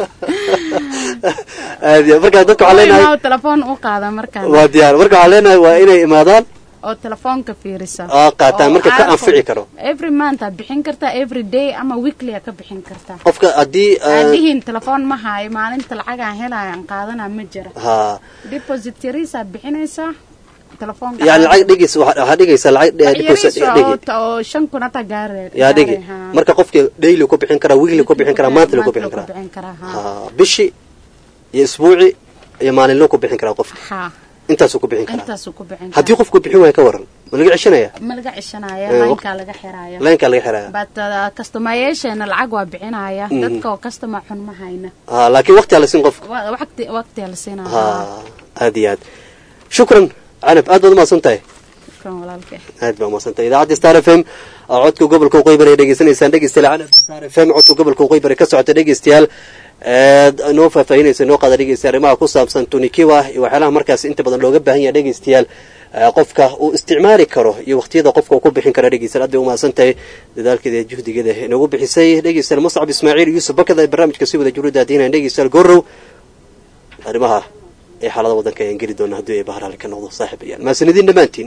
aad iyo marka dadka waxaa leenahay Imaa telefoon u qaada markaan waa diyaar marka waxaa leenahay waa inay imaadaan oo telefoonka fiirisa oo qaataan Oo marka ka iPhone. anfici karo every month aad bixin kartaa every day ama weekly aad ka bixin kartaa qofka haddii aan ah, dhihin telefoon ma hayo maalinta lacagaan helaayan qaadana ma jira ha deposit yariisaad bixinaysaa telefoonka yani lacag dhigaysa waxaa waxaa dhigaysaa lacag Wax dhigaysa yariis oo- dhigi oo shan kun hata gaare yaa dhigi gaare, haa. marka qofka daily ku bixin karaa weekly ku bixin karaa monthly ku Monthly bixin ku karaa bixin karaa haa. ha bishi iyo isbuuci iyo maalinlo ku bixin karaa qofka haa intaasuu ku bixin karaa intaasuu ku bixin haddii karaa qofku bixin waayo ka waran ma laga ceshanaya ma laga cishanaya Eh, laynkaa laga xiraya laynkaa laga xiraya but uh, customayaasheena lacag waa bixinaya Mhm. dadka oo customer xun ma hayna ha laakiin waqti ala siin qofka Wa- waqti waqtiyaa la siinaya ha aad iyo aad shukran canab aad baad umahadsan tahay shukran walaalkay aad baa umahadsantahay idaacadda star f m oo codka gobolka waqooyi bari ay dhegeysanaysaan dhegeystayaal canab star f m codka gobolka waqooyi bari ka socota dhegeystayaal eed noo faahfaahinaysa noo qaada dhegeysta arrimaha ku saabsan tunikiwa iyo waxyaalaha markaas inta badan looga baahan yahay dhegeystayaal ee qofka uu isticmaali karo iyo waqtiyada qofka uu ku bixin karo dhegeystayaal aad bay umahadsan tahay dadaalkeeda iyo juhdigeeda inoogu bixisay dhegeystayaal muscab ismaaciil yuusuf bakada ee barnaamijka si wada juruda adiinaya dhegeystayaal gorow arrimaha ee xaalada waddanka ayaan geli doona haddii ay bahar hali ka noqdo saaxiib ayaan mahadsanidin dhammaantiin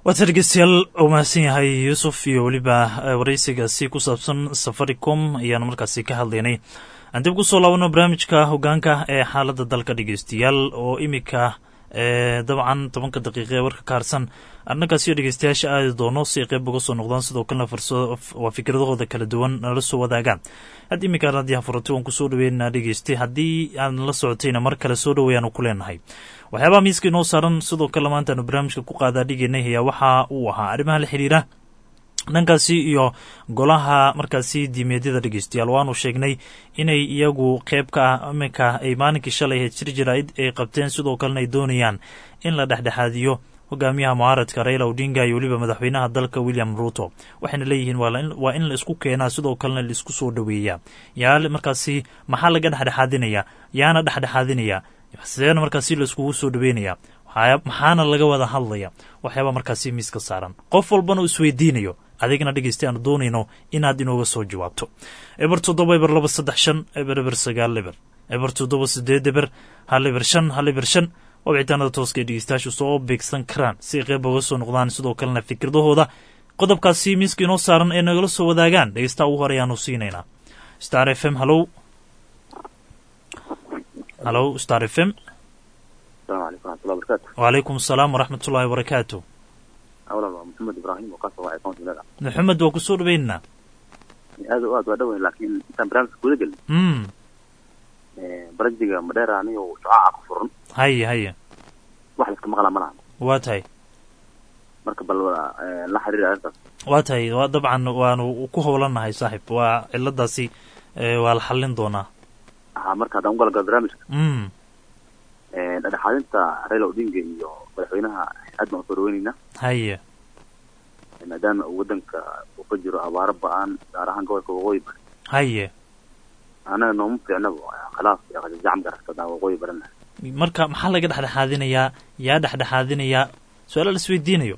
waata dhegeystayaal uu mahadsan yahay yuusuf iyo weliba wareysigaasi ku saabsan safaricom ayaanu markaasi ka hadlaynay aan dib kusoo laabano barnaamijka hogaanka ee xaaladda dalka dhegeystayaal oo imika dabcan tobanka daqiiqa ee warka ka harsan arrinkaasiyo dhegeystayaasha aadi doono si ay qeyb uga soo noqdaan sidoo kalena waa fikradahooda kala duwan nala soo wadaagaan had iminkaan haddii furantay waan kusoo dhaweynaa dhegeystay haddii aan la socotayna mar kale soo dhaweeyaanu ku leenahay waxyaabaha miiska inoo saaran sidoo kale maantaanu barnaamijka ku qaadaa dhigeynay ayaa waxa uu ahaa arrimaha la xiriira dhankaasi iyo golaha markaasi diimeedyada dhegeystayaal waanu sheegnay inay iyagu qeyb ka ah iminka ay maalinkii shalay ahayd shir jaraa'id ay qabteen sidoo kalena ay doonayaan in la dhexdhexaadiyo hogaamiyaha mucaaradka raila odinga iyo weliba madaxweynaha dalka william ruto waxayna leeyihiin waa in la isku keenaa sidoo kalena laisku soo dhoweeyaa yaa markaasi maxaa laga dhexdhexaadinaya yaana dhexdhexaadinaya sideena markaasi laiskugu soo dhoweynayaa maxaana laga wada hadlaya waxyaaba markaasi miiska saaran qof walbana uu isweydiinayo adigna dhegeysta aanu doonayno inaad inooga soo jawaabto eber toddoba eber laba saddex shan eber eber sagaal eber eber toddoba sideed eber hal eber shan hal eber shan oo wicitaanada tooska ay dhegeystayaashu soo beegsan karaan si ay qeyb uga soo noqdaan sidoo kalena fikradahooda qodobkaasi miiska inoo saaran ee nagala soo wadaagaan dhegeystaha ugu hore ayaanu siinaynaa star f m hallow hallow star f m wacalaykum asalaam waraxmat ullahi wabarakaatu maxamed ibrahim oo kasoo wacay county mega maxamed waa kusoo dhaweynaa aad o aad waa dhaweyn laakiin intaan barnaamijka guda gelin mm barajiga madheera anigo shucaaca ku furan haye haye wax laiska maqlaa ma lahan waa tahay marka bal la xiriir arrintaas waa tahay waa dabcan waanu ku howlanahay saaxib waa ciladaasi waa la xallin doonaa ha marka haddaan ugalagalo barnaamijka mm dhexdhexaadinta raila odinga iyo madaxweynaha aad baan usoo dhaweyneynaa haye maadaama uu waddanka uu ka jiro abaaro ba-aan gaar ahaan gobolka waqooyi bari haye anaga nooma fiicnaba khilaaf iyo qajajacam garasada waqooyi barina marka maxaa laga dhexdhexaadinayaa yaa dhexdhexaadinayaa su-aala la isweydiinayo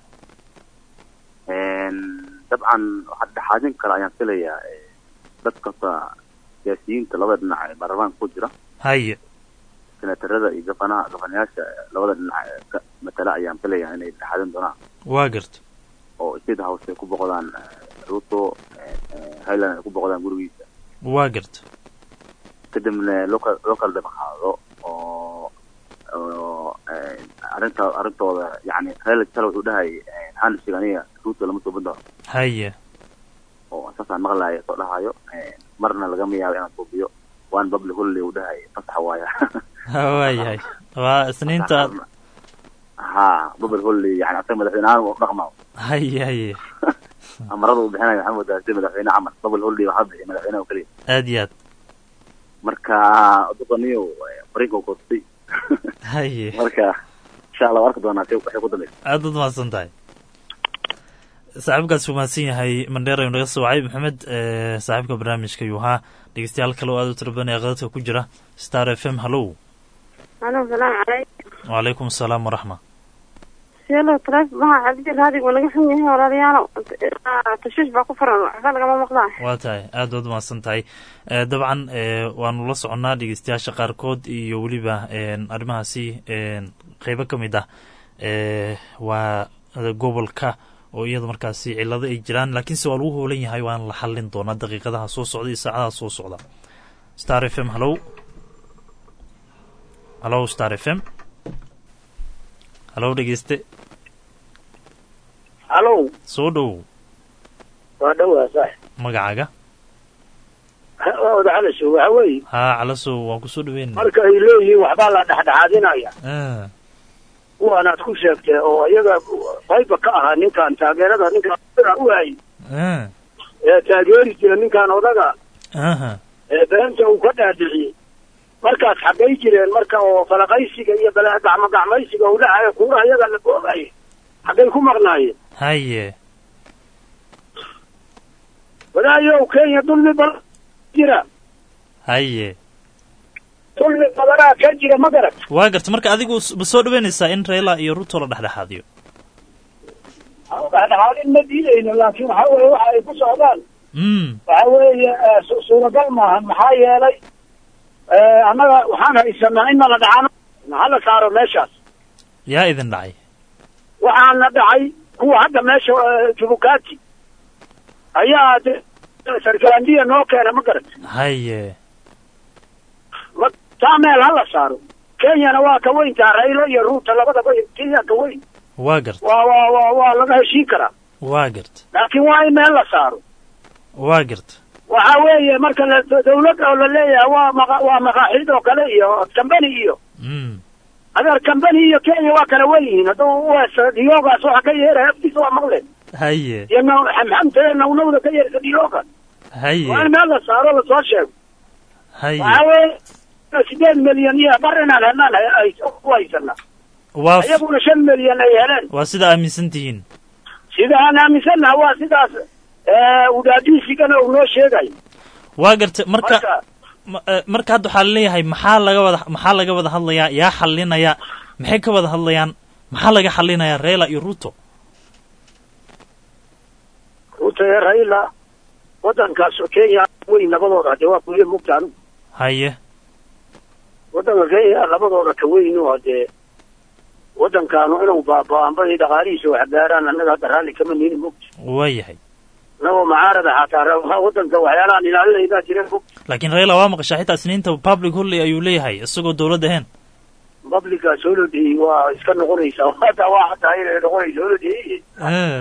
dabcan waxaa dhexdhexaadin kale ayaan filayaa dadkasa siyaasiyiinta labada dhinac ee baarlamaanka ku jira haye senatarada iyo gafanaha gafanayaasha labada dhinac ee ka matala ayaan filayaa inay dhexdhexaadin doonaan waa garta oo state house ay ku boqdaan ruto highland ay ku boqdaan gurigiisa waa garta kadibna local local dhaqaado oo oo arrinta arrintooda yani raila tala wuxuu dhahay handshake aniga ruto lama soo bandao haye oo saasaan maqlaya soo dhahayo marna lagama yaabo inaan suubiyo one public holiday uu dhahay fasax waaya waayahay waa isniinta ha public holiday yani asaga madaxweyne ahaan u dhaqmaa haye haye amarada uu bixinayo waxaa moodaa sida madaxweyne camal public holiday waxaa bixiya madaxweyne oo keliya aad iyo aad marka duqaniyo fariinka u koostay haye marka insha allah arki doonaa si waxay ku dambaysa aad ud mahadsan tahay saaxiibkaas uu mahadsan yahay mandheer ayuu naga soo wacay maxamed saaxiibka barnaamijka ayuu ahaa dhegeystayaal kale oo aad u tira badan ee qadadka ku jira star f m hallow alo salaamu calaykum wacalaykum asalaam waraxma sielo taleef maha cabdi raadiga waa naga xun yahay walaalayaalo tashiish baa ku furan waxba lagama maqlaa waa tahay aad waad mahadsan tahay dabcan waanu la soconnaa dhegeystayaasha qaarkood iyo weliba arrimahaasi qeybo ka mid ah waa gobolka oo iyada markaasi cilado ay jiraan laakiinse waa lagu hoolan yahay waana la xallin doonaa daqiiqadaha soo socda iyo saacadaha soo socda star f m hallow hallow star f m hallow dhegeyste hallow soo dhow waa dhowaa saax magacaaga waa wada calasow waxa weeye haa calasow waan kusoo dhaweynana marka ay leeyihiin waxbaa la dhexdhexaadinaya kuwaanaad ku sheegtee oo iyaga qayba ka ahaa ninkan taageerada ninkaan u hayy ee taageeri jira ninkaan odaga ee beenta uu ka dhaadhiciyey markaas xaggay jireen marka oo falaqaysiga iyo gacmo gacmaysiga uu dhahayo kuuraha iyaga la boogaya xaggay ku maqnaayeen haye wadaayow kenya dulmi badan jira haye dulmi badanaa ka jira ma garat waa garta marka adigu ma soo dhaweynaysaa in raila iyo ruto la dhexdhexaadiyo dhexdhexaadin ma diidayno laakiin waxa weeye waxa ay ku socdaan mm waxa weeye suuragal maahan maxaa yeelay annaga waxaan haysanaa in nala dhacano hala saaro meeshaas yaa idin dhacay waxaana dhacay kuwa hadda meesha eh, jubukati ayaa de- sarkalandiya noo keena ma garat haye ma taa meel hala saaro kenyana waa ka weyntaa raylo iyo ruuta labadaba kenya ka weyn waa garta waa waa waa waa laga heshiin karaa waa garta laakiin waa in meel la saaro waa garta waxa weeye marka la dawlad oo la leeyahay waa maqa waa maqaaxiid oo kale iyo kambani iyo Mm. adeer kambani iyo kenya waa kala wen yihiin hadduu uweesa diyoogaas waxa ka yeeraya afkiisa waa maqleen haye iyo naw- xamxamta ee nawnawda ka yeersa diyooga waa in haye meel la saaro lasoo sheego haye waxa weeye sideed milyan iyo bar inaan helnaan hay- hay- ku haysana waa f- iyaguna shan milyan ay heleen waa sida aaminsan tihiin sida aan aaminsannaha waa sidaas eh, udaadiisigana uu noo sheegayo waa garta marka marka ma- eh, marka hadda waxaa laleeyahay maxaa laga wada maxaa laga wada hadlayaa yaa xalinaya maxay ka wada hadlayaan maxaa laga xalinayaa reela iyo ruto ruuta ee raila wadankaas kenya weyn labadooda hadee waa kuye mugtaan haye wadanka kenya labadooda ka weyn oo hadee wadankaanu inuu baaba-aanbadii dhaqaalihiisa wax gaaraan annaga hadda raalli kama nihin mugta waa yahay annagoo macaarada xataa ra- wadanka waxyaalahaan ilaalinaynaa jireen mugta laakiin reela waa maqashaa xitaa isniinta public holiday ayuu leeyahay isagoo dowladda ahayn publica solodey waa iska noqonaysaa hata waa hataa inay noqonaysa solodey Eh,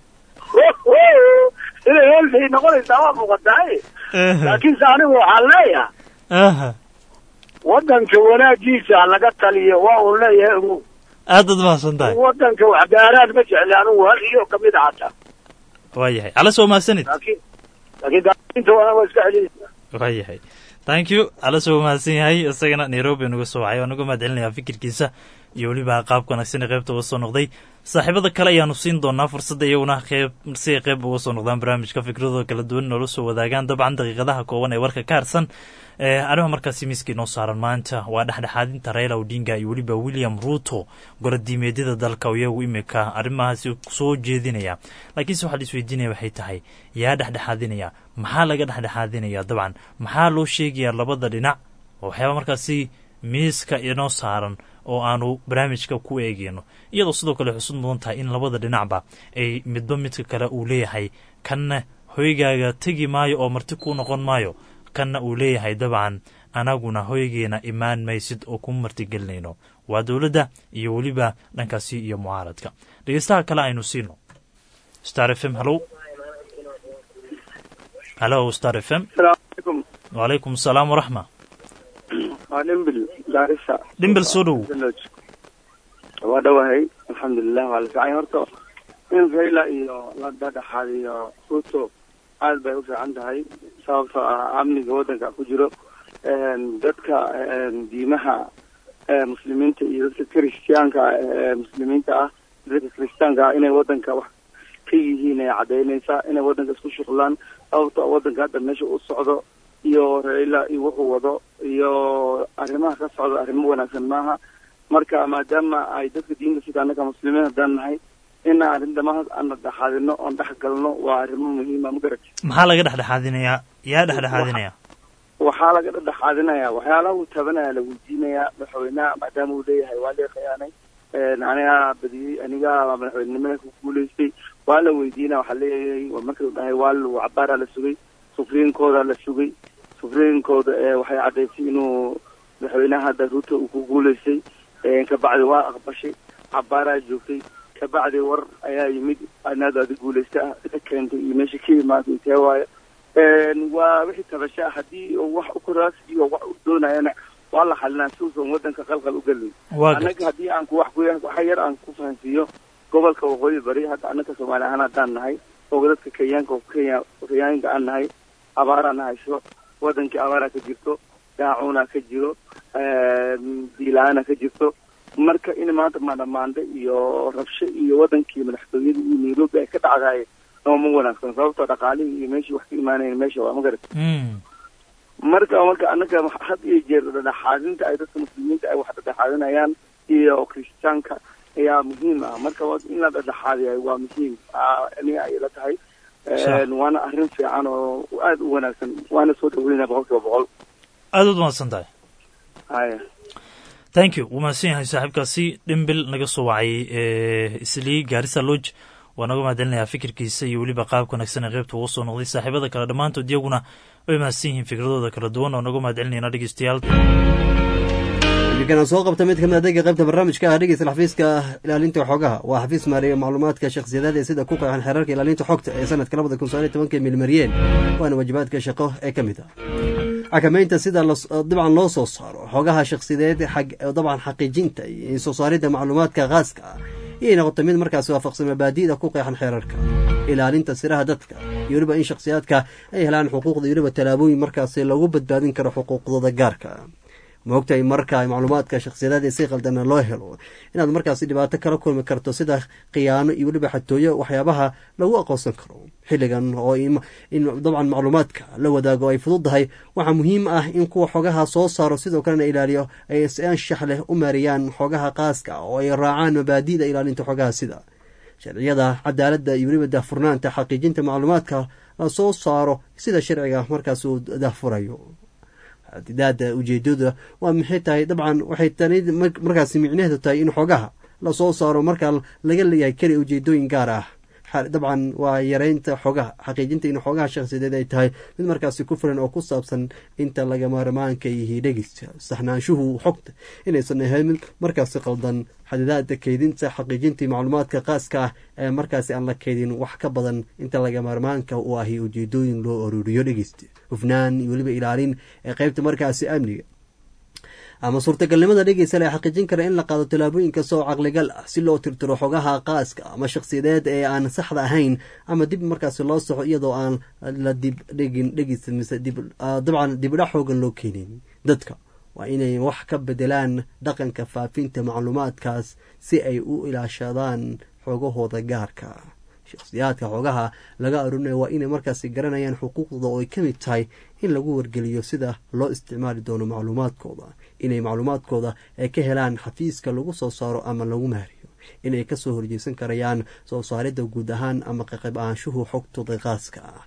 inay holiday noqonaysaa waa muuqataa eh, laakiinse anigu waxaan leeyahay aha. wadanka wanaagiisa ha laga taliyo waa uu leeyahay ugu aad baad mahadsan tahay wadanka wax gaaraan ma jecli anigu hal iyo kamid a hataa waa yahay ala soo mahadsanid laakiin laakiin gaainta waa waa iska celinaysa waa yahay thank you ala soo mahadsan yahay isagana nairobi nuga soo wacay waan uga mahad celinayaa fikirkiisa iyo weliba qaabka wanaagsan ee qaybta uga soo noqday saaxiibada kale ayaanu siin doonaa fursadda iyaguna qeyb si ay qeyb uga soo noqdaan barnaamijka fikradooda kala duwan noola soo wadaagaan dabcan daqiiqadaha kooban ee warka ka harsan ee arrimaha markaasi miiska inoo saaran maanta waa dhexdhexaadinta raila odinga iyo weliba william ruto golodiimeedyada dalka oo iyagu imika arrimahaasi soo jeedinaya laakiinse waxaa la isweydiinaya waxay tahay yaa dhexdhexaadinaya maxaa laga dhexdhexaadinaya dabcan maxaa loo sheegayaa labada dhinac oo waxyaaba markaasi miiska inoo saaran oo aanu barnaamijka ku eegeyno iyadoo sidoo kale xusud mudan tahay in labada dhinacba ay midba midka kale uu leeyahay kanna hoygaaga tegi maayo oo marti ku noqon maayo kanna uu leeyahay dabcan anaguna hoygeena imaan maysid oo ku martigelinayno waa dowladda iyo weliba dhankaasi iyo mucaaradka dhegeystaha kale aynu siino star f m hallow hallo star f m asalaamu calaykum wacalaykum asalaam waraxma waa dhimbil gaarisa dhimbel soo dhow waa dhowahay alxamdulilah waa la fiican horta in raila iyo la dhadhaxaad iyo ruto aad bay u fiican tahay sababtoo ah amniga waddanka ku jiro dadka diimaha muslimiinta iyo dadka kristiyaanka ee muslimiinta ah dadka kristiyaanka ah inay waddanka wax ka yihiin ay cadaynaysaa inay waddanka isku shuqlaan sababtoo ah waddanka hadda meesha u socdo iyo raila iyo wuxuu wado iyo arrimaha ka socdo arrimo wanaagsan maaha marka maadaama ay dadka diinta sida annaga muslimiin haddaan nahay ina arrintamas aan dhexaadino oon dhex galno waa arrimo muhiima ma garat maxaa laga dhexdhexaadinayaa yaa dhexdhexaadinaya waxaa laga dhexaadinaya waxyaalaha uu tabanaya la weydiinaya madaxweynaha maadaama uu leeyahay waa lee khiyaanay anigaa badiyey anigaa madaxweynenimada ku guulaystay waa la weydiinaya waxaa leeyahay markii uu dhahay waa lu cabaaraa la sugay sufriinkooda la sugay sufriinkooda waxay caddaysay inuu madaxweynaha hadda ruto uu ku guulaystay kabacdi waa aqbashay cabaaraa joogtay kabacdi war ayaa yimid anaad adi guulaysta ah ida keentay iyo meesha ka imaatay tee waayo waa wixii tabasha haddii wax u koraas iyo wax u doonayana waa la xalinaa si uusan waddanka qalqal u gelin annaga haddii aan ku wax ku waxa yar aan ku fahansiiyo gobolka waqooyi bari hadda annaka soomaali ahaan haddaan nahay oo dadka kenyaanka kenya kenyaanka aan nahay abaaraan hayso waddankii abaaraa ka jirto daacuunaa ka jiro diila-aana ka jirto marka in maanta maandhamaandhe iyo rabsho iyo wadankii madaxtooyada iyo nairobi ay ka dhacdaay ama ma wanaagsan sababtoo dhaqaalihii iyo meeshii wax ka imaanayen meesha waa ma garat marka marka annaga had iyo jeer dhadhexaadinta ay dadka muslimiinta ay wax dhadhexaadinayaan iyo kristiyaanka ayaa muhiim ah marka in la dhadhexaadiya waa muhiim aniga ay la tahay waana arrin fiican oo aada u wanaagsan waana soo dhaweynaya boqol kiiba boqol aada ud mahadsan tahay haya thank you wuu mahadsan yahay saaxiibkaasi dhimbil naga soo wacay islii gaarisa lodge waa naga mahadcelinayaa fikirkiisa iyo weliba qaabka wanaagsan ee qeybta ugu soo noqday saaxiibada kale dhammaantood iyaguna way mahadsan yihiin fikradooda kala duwan oo naga mahadcelinayna dhegeystayaal iminkan soo qabta mid kamid adeega qaybta barnaamijka ah dhegeysta xafiiska ilaalinta xogaha waa xafiis maareeya macluumaadka shakhsiyadaad ee sida ku qeexan xeerarka ilaalinta xogta ee sanadka labada kun sagaal iyo tobanka milmariyeen waana waajibaadka shaqo ee ka mid ah xakameynta sida dabcan loo soo saaro xogaha shakhsiyadeed dabcan xaqiijinta iyo soo saaridda macluumaadka khaaska ah iyay noqotay mid markaasi waafaqsan mabaadi'da ku qeexan xeerarka ilaalinta siraha dadka iyo weliba in shakhsiyaadka ay helaan xuquuqda iyo weliba tallaabooyin markaasi lagu badbaadin karo xuquuqdooda gaarka ma ogtahay marka macluumaadka shakhsiyadaad ee si qaldana loo helo inaad markaasi dhibaato kala kulmi karto sida khiyaano iyo weliba xatooyo waxyaabaha lagu aqoonsan karo xilligan oo in dabcan macluumaadka la wadaago ay fududdahay waxaa muhiim ah in kuwa xogaha soo saaro sidoo kalena ilaaliyo ay si anshax leh u maareeyaan xogaha qaaska oo ay raacaan mabaadi'da ilaalinta xogaha sida sharciyada cadaaladda iyo weliba daahfurnaanta xaqiijinta macluumaadka la soo saaro sida sharciga markaas uu daahfurayo daada ujeedada waa maxay tahay dabcan waxay tani markaasi micnaheedu tahay in xogaha lasoo saaro markaa laga leeyahay keli ujeedooyin gaar ah dabcan waa yareynta xogaha xaqiijinta in xogaha shakhsiyadeed ay tahay mid markaasi ku filan oo ku saabsan inta lagamarmaanka yihi dhegeysta saxnaanshuhu xogta inaysan ahayn mid markaasi qaldan xadidaada keydinta xaqiijintii macluumaadka qaaska ah ee markaasi aan la keydin wax ka badan inta lagamarmaanka u ahi ujeedooyin loo aruuriyo dhegeysta hufnaan iyo weliba ilaalin ee qeybta markaasi amniga ama suurtagalnimada dhegeysa la xaqiijin kara in la qaado tallaabooyin kasta oo caqligal ah si loo tirtiro xogaha qaaska ama shakhsiyadeed ee aan saxda ahayn ama dib markaasi loo soxo iyadoo aan la dib dhegin dhegeysa mise dabcan dibdhac xoogan loo keenin dadka waa inay wax ka bedelaan dhaqanka faafinta macluumaadkaas si ay u ilaashadaan xogahooda gaarka shakhsiyaadka xogaha laga arurinaya waa inay markaasi garanayaan xuquuqdooda oo ay ka mid tahay in lagu wargeliyo sida loo isticmaali doono macluumaadkooda inay macluumaadkooda ay ka helaan xafiiska lagu soo saaro ama lagu maariyo inay kasoo horjeesan karayaan soo saaridda guud ahaan ama qaqayb ahaanshuhu xogtooda qaaska ah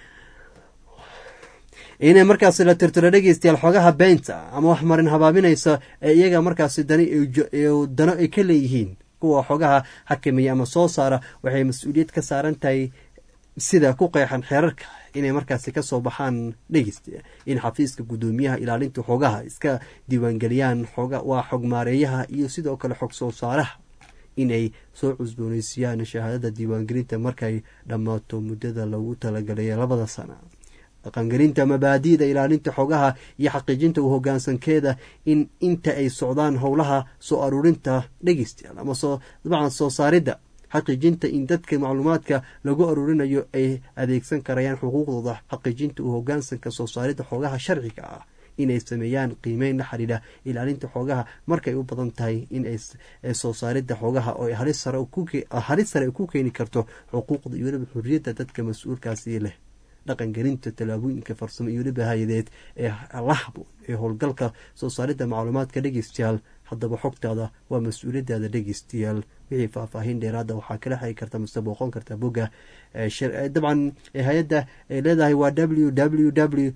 inay markaasi la tirtiro dhegeystayaal xogaha beenta ama wax marin habaabinaysa ee iyaga markaasi dani dano ay ka leeyihiin kuwa xogaha xakameeya ama soo saara waxay mas-uuliyad ka saaran tahay sida ku qeexan xeerarka inay markaasi kasoo baxaan dhegeysta in xafiiska guddoomiyaha ilaalinta xogaha iska diiwaangeliyaan waa xog maareeyaha iyo sidoo kale xog soo saaraha inay soo cusbooneysiiyaan shahaadada diiwaangelinta markay dhammaato muddada lagu talagalay labada sana dhaqangelinta mabaadi'da ilaalinta xogaha iyo xaqiijinta u hogaansankeeda in inta ay socdaan howlaha soo aruurinta dhegeystayaal ama dabcan soo saaridda xaqiijinta in dadka macluumaadka lagu aruurinayo ay adeegsan karayaan xuquuqdooda xaqiijinta u hogaansanka soo saaridda xogaha sharciga ah inay sameeyaan qiimeyn la xidhiidha ilaalinta xogaha markay u badan tahay in ay soo saaridda xogaha oo halis sare ku keeni karto xuquuqda iyo weliba xuriyadda dadka mas-uulkaasi leh dhaqangelinta tallaabooyinka farsamo iyo weliba hay-adeed ee la haboon ee howlgalka soo saaridda macluumaadka dhegeystayaal haddaba xogtaada waa mas-uuliyadaada dhegeystayaal wixii faahfaahin dheeraada waxaa kala xiri karta mase booqon karta bogga dabcan hay-adda ay leedahay waa w w w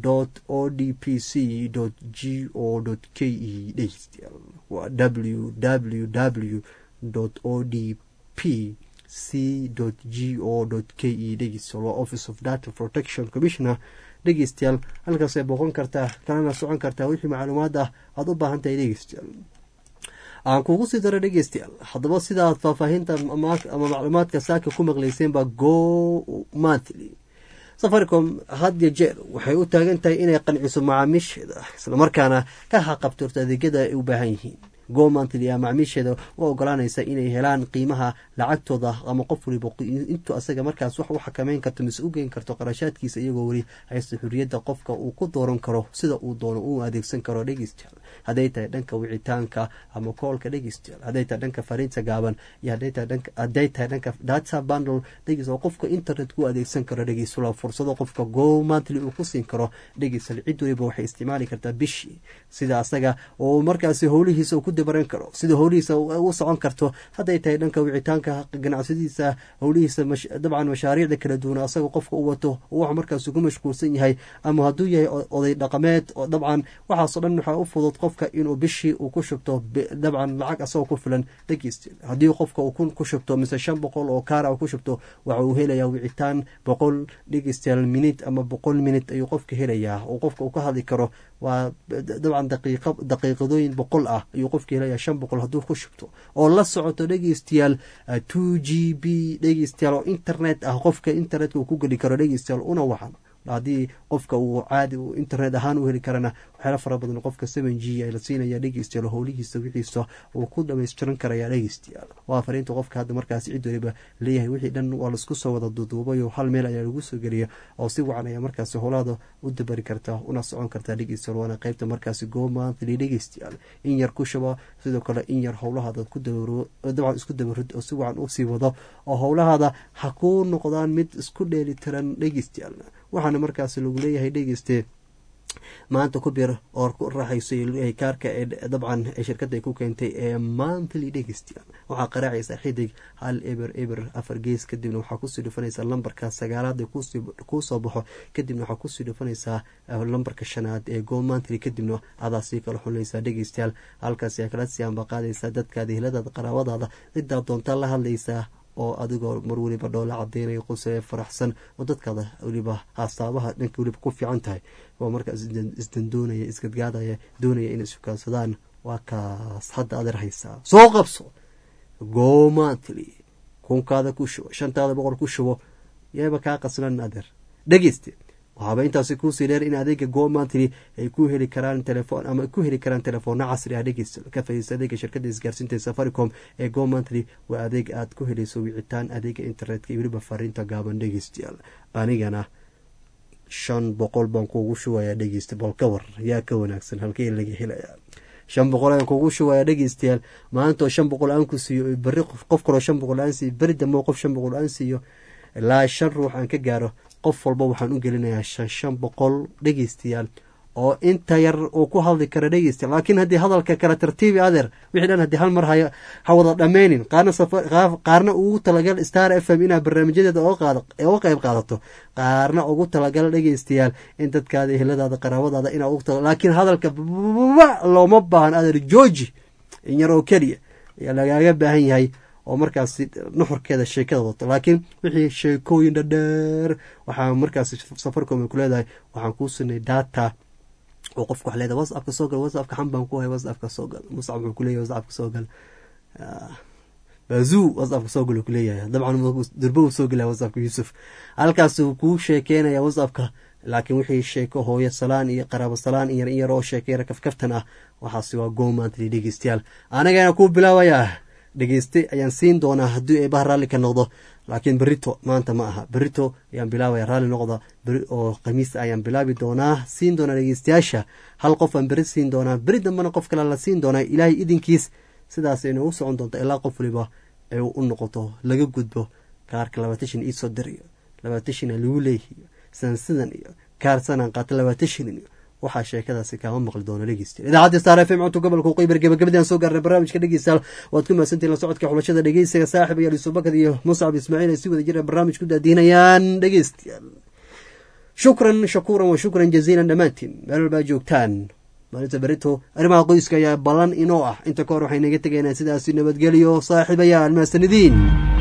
o d p c g o k e dhegeystayaal waa w w w o d p c g o k e dhegeystayaal waa office of data protection commissioner dhegeystayaal halkaasay booqon kartaa kalana socon kartaa wixii macluumaad ah aada u baahan tahay dhegeystayaal aan kugu sii daro dhegeystayaal haddaba sidaad faahfaahinta ama macluumaadka saaka ku maqlayseenba go monthly safaricom had yo jeer waxay u taagan tahay inay qanciso macaamiisheeda islamarkaana ka haqabtirto adeegyada ay u baahan yihiin go monthly a macaamiisheeda u ogolaanaysa inay helaan qiimaha lacagtooda ama qof waliba intuu asaga markaas wax u xakameyn karto mise u geyn karto qarashaadkiisa iyagoo weli haysta xuriyadda qofka uu ku dooran karo sida uu doono uu adeegsan karo dhegeystayaal hadday tahay dhanka wicitaanka ama koolka dhegeystayaal hadday tahay dhanka fariinta gaaban iyo hadday tahay dhanka data bundle dhegeys oo qofka internet ku adeegsan karo dhegeysula fursado qofka go monthly uu ku siin karo dhegeysal cid waliba waxay isticmaali kartaa bishii sida asaga oo markaasi howlihiisa ku dabaran karo sida howlihiisa u socon karto hadday tahay dhanka wicitaanka ganacsadiisa howlihiisa dabcan mashaariicda kala duwan asaga qofka u wato wax markaas ku mashquulsan yahay ama hadduu yahay oday dhaqameed oo dabcan waxaasoo dhan waxaa u fudud qofka inuu bishii uu ku shubto dabcan lacag asagoo ku filan dhegeyst haddii qofka uu kun ku shubto mise shan boqol oo kaara ku shubto waxa uu helayaa wicitaan boqol dhegeystayaal minit ama boqol minit ayuu qofka helayaa oo qofka uu ka hadli karo waa dabcan daqiiqadooyin boqol ah ayuu qofka helayaa shan boqol hadduu ku shubto oo la socoto dhegeystayaal two g b dhegeystayaal oo internet ah qofka internetka uu ku geli karo dhegeystayaal una wacan haddii qofka uu caadi internet ahaan u heli karana waxyaala fara badan qofka seven g la siinaya dhegeystayaal howlihiisa wixiisa uu ku dhamaystiran karaya dhegeystayaal waa fariinta qofka hadda markaas cid waliba leeyahay wixii dhan waa laisku soo wada duduubayo hal meel ayaa lagu soo geliya oo si wacan ayaa markaasi howlaada u dabari kartaa una socon kartaa dhegeystayaal waana qeybta markaasi go monthly dhegeystayaal in yar ku shuba sidoo kale in yar howlahaada ku dabcan isku dabarid oo si wacan usii wado oo howlahaada ha ku noqdaan mid isku dheelitiran dhegeystayaal waxaana markaas lagu leeyahay dhegeyste maanta ku bir oo ku raaxayso kaarka ee dabcan ee shirkadda ay ku keentay ee monthly dhegeystayaal waxaa qaraacaysaa xidig hal eber eber afar gees kadibna waxaa kusii dhufanaysaa lambarka sagaalaad ee kuu soo baxo kadibna waxaa kusii dhufanaysaa lambarka shanaad ee go monthly kadibna adaa sii kala xulinaysaa dhegeystayaal halkaas ayaa kala sii ambaqaadaysaa dadkaada heladaada qaraabadaada cidaa doontaa la hadlaysaa oo adigoo mar weliba dhoola cadeynaya quse faraxsan oo dadkaada weliba hastaabaha dhanka weliba ku fiican tahay oo markaas isdandoonaya isgadgaadaya doonaya inay sukaansadaan waa kaas hadda adeer haysaa soo qabso go monthly kunkaada ku shubo shantaada boqol ku shubo yeeba kaa qaslan adeer dhegeyste waxaaba intaasi kuusii dheer in adeega go monthly ay ku heli karaan telefoon ama ku heli karaan telefoona casri ah dhegeysta ka faiisa adeega shirkadda isgaarsiinta safaricom ee go monthly waa adeeg aad ku helayso wicitaan adeega internetka iyo weliba fariinta gaaban dhegeystayaal anigana shan boqol baan kuugu shubayaa dhegeysta bal ka war yaa ka wanaagsan halkee laga helayaa shan boqol ayaan kuugu shubayaa dhegeystayaal maantoo shan boqol aan ku siiyo beri qof kaloo shan boqol aan siiyo beri dambe qof shan boqol aan siiyo ilaa shan ruux aan ka gaaro qof walba waxaan u gelinayaa shan shan boqol dhegeystayaal oo inta yar uu ku hadli kara dhegeysta laakiin haddii hadalka kala tartiibi adeer wixii dhan haddii hal mar ha ha wada dhammaynin qaarna qaarna ugu talagal star f m inaad barnaamijyadeeda uga qayb qaadato qaarna ugu talagal dhegeystayaal in dadkaada eheladaada qaraabadaada inaa ugu tala laakiin hadalka looma baahan adeer georgi in yar oo keliya ayaa lagaaga baahan yahay oo markaas nuxurkeeda sheekada wato laakiin wixii sheekooyin dhadheer waxaa markaas safaricom ay ku leedahay waxaan kuu sinay data oo qofka wax leedahay whatsappka soo gal whatsappka xan baan ku hay whatsappka soo gal muscab wuxuu kuleeyahay whatsappka soo gal bazuu whatsappka soo gal uu kuleeyahay dabcan durba uu soo gelaya whatsappka yuusuf halkaasuu kuu sheekeynaya whatsappka laakiin wixii sheeko hooyo salaan iyo qaraabo salaan iyo in yar oo sheekeyra kafkaftan ah waxaasi waa gomantly dhegeystayaal anagana kuu bilaabayaa dhegeyste ayaan siin doonaa haddii eebaha raalli ka noqdo laakiin berito maanta ma aha berito ayaan bilaabaya raalli noqda oo khamiis ayaan bilaabi doonaa siin doonaa dhegeystayaasha hal qof aan beri siin doonaa beri dambena qof kale la siin doonaa ilaahay idinkiis sidaas ayna u socon doonta ilaa qof waliba ay u noqoto laga gudbo kaarka labaatashan iisoo dirayo labaatashana lagu leeyihiyo sansidan iyo kaar sanaan qaata labaatashanin iyo waxaa sheekadaasi kaama maqli doona dhegeystayaal idaacadda star f m cunto gobolka waqooyi gabagabadaan soo gaarnay barnaamijka dhegeystayaal waad ku mahadsantihin la socodka xulashada dhegeysiga saaxib iyo alisubakad iyo muscab ismaaciil ay si wada jira barnaamij ku daadiinayaan dhegeystayaal shukran shakuuran wa shukran jaziilan dhammaantiin meel walbaa joogtaan maalinta berito arrimaha qoyska ayaa ballan inoo ah inta ka hor waxay naga tegaynaa sidaasi nabadgelyo saaxiibayaal mahasanidiin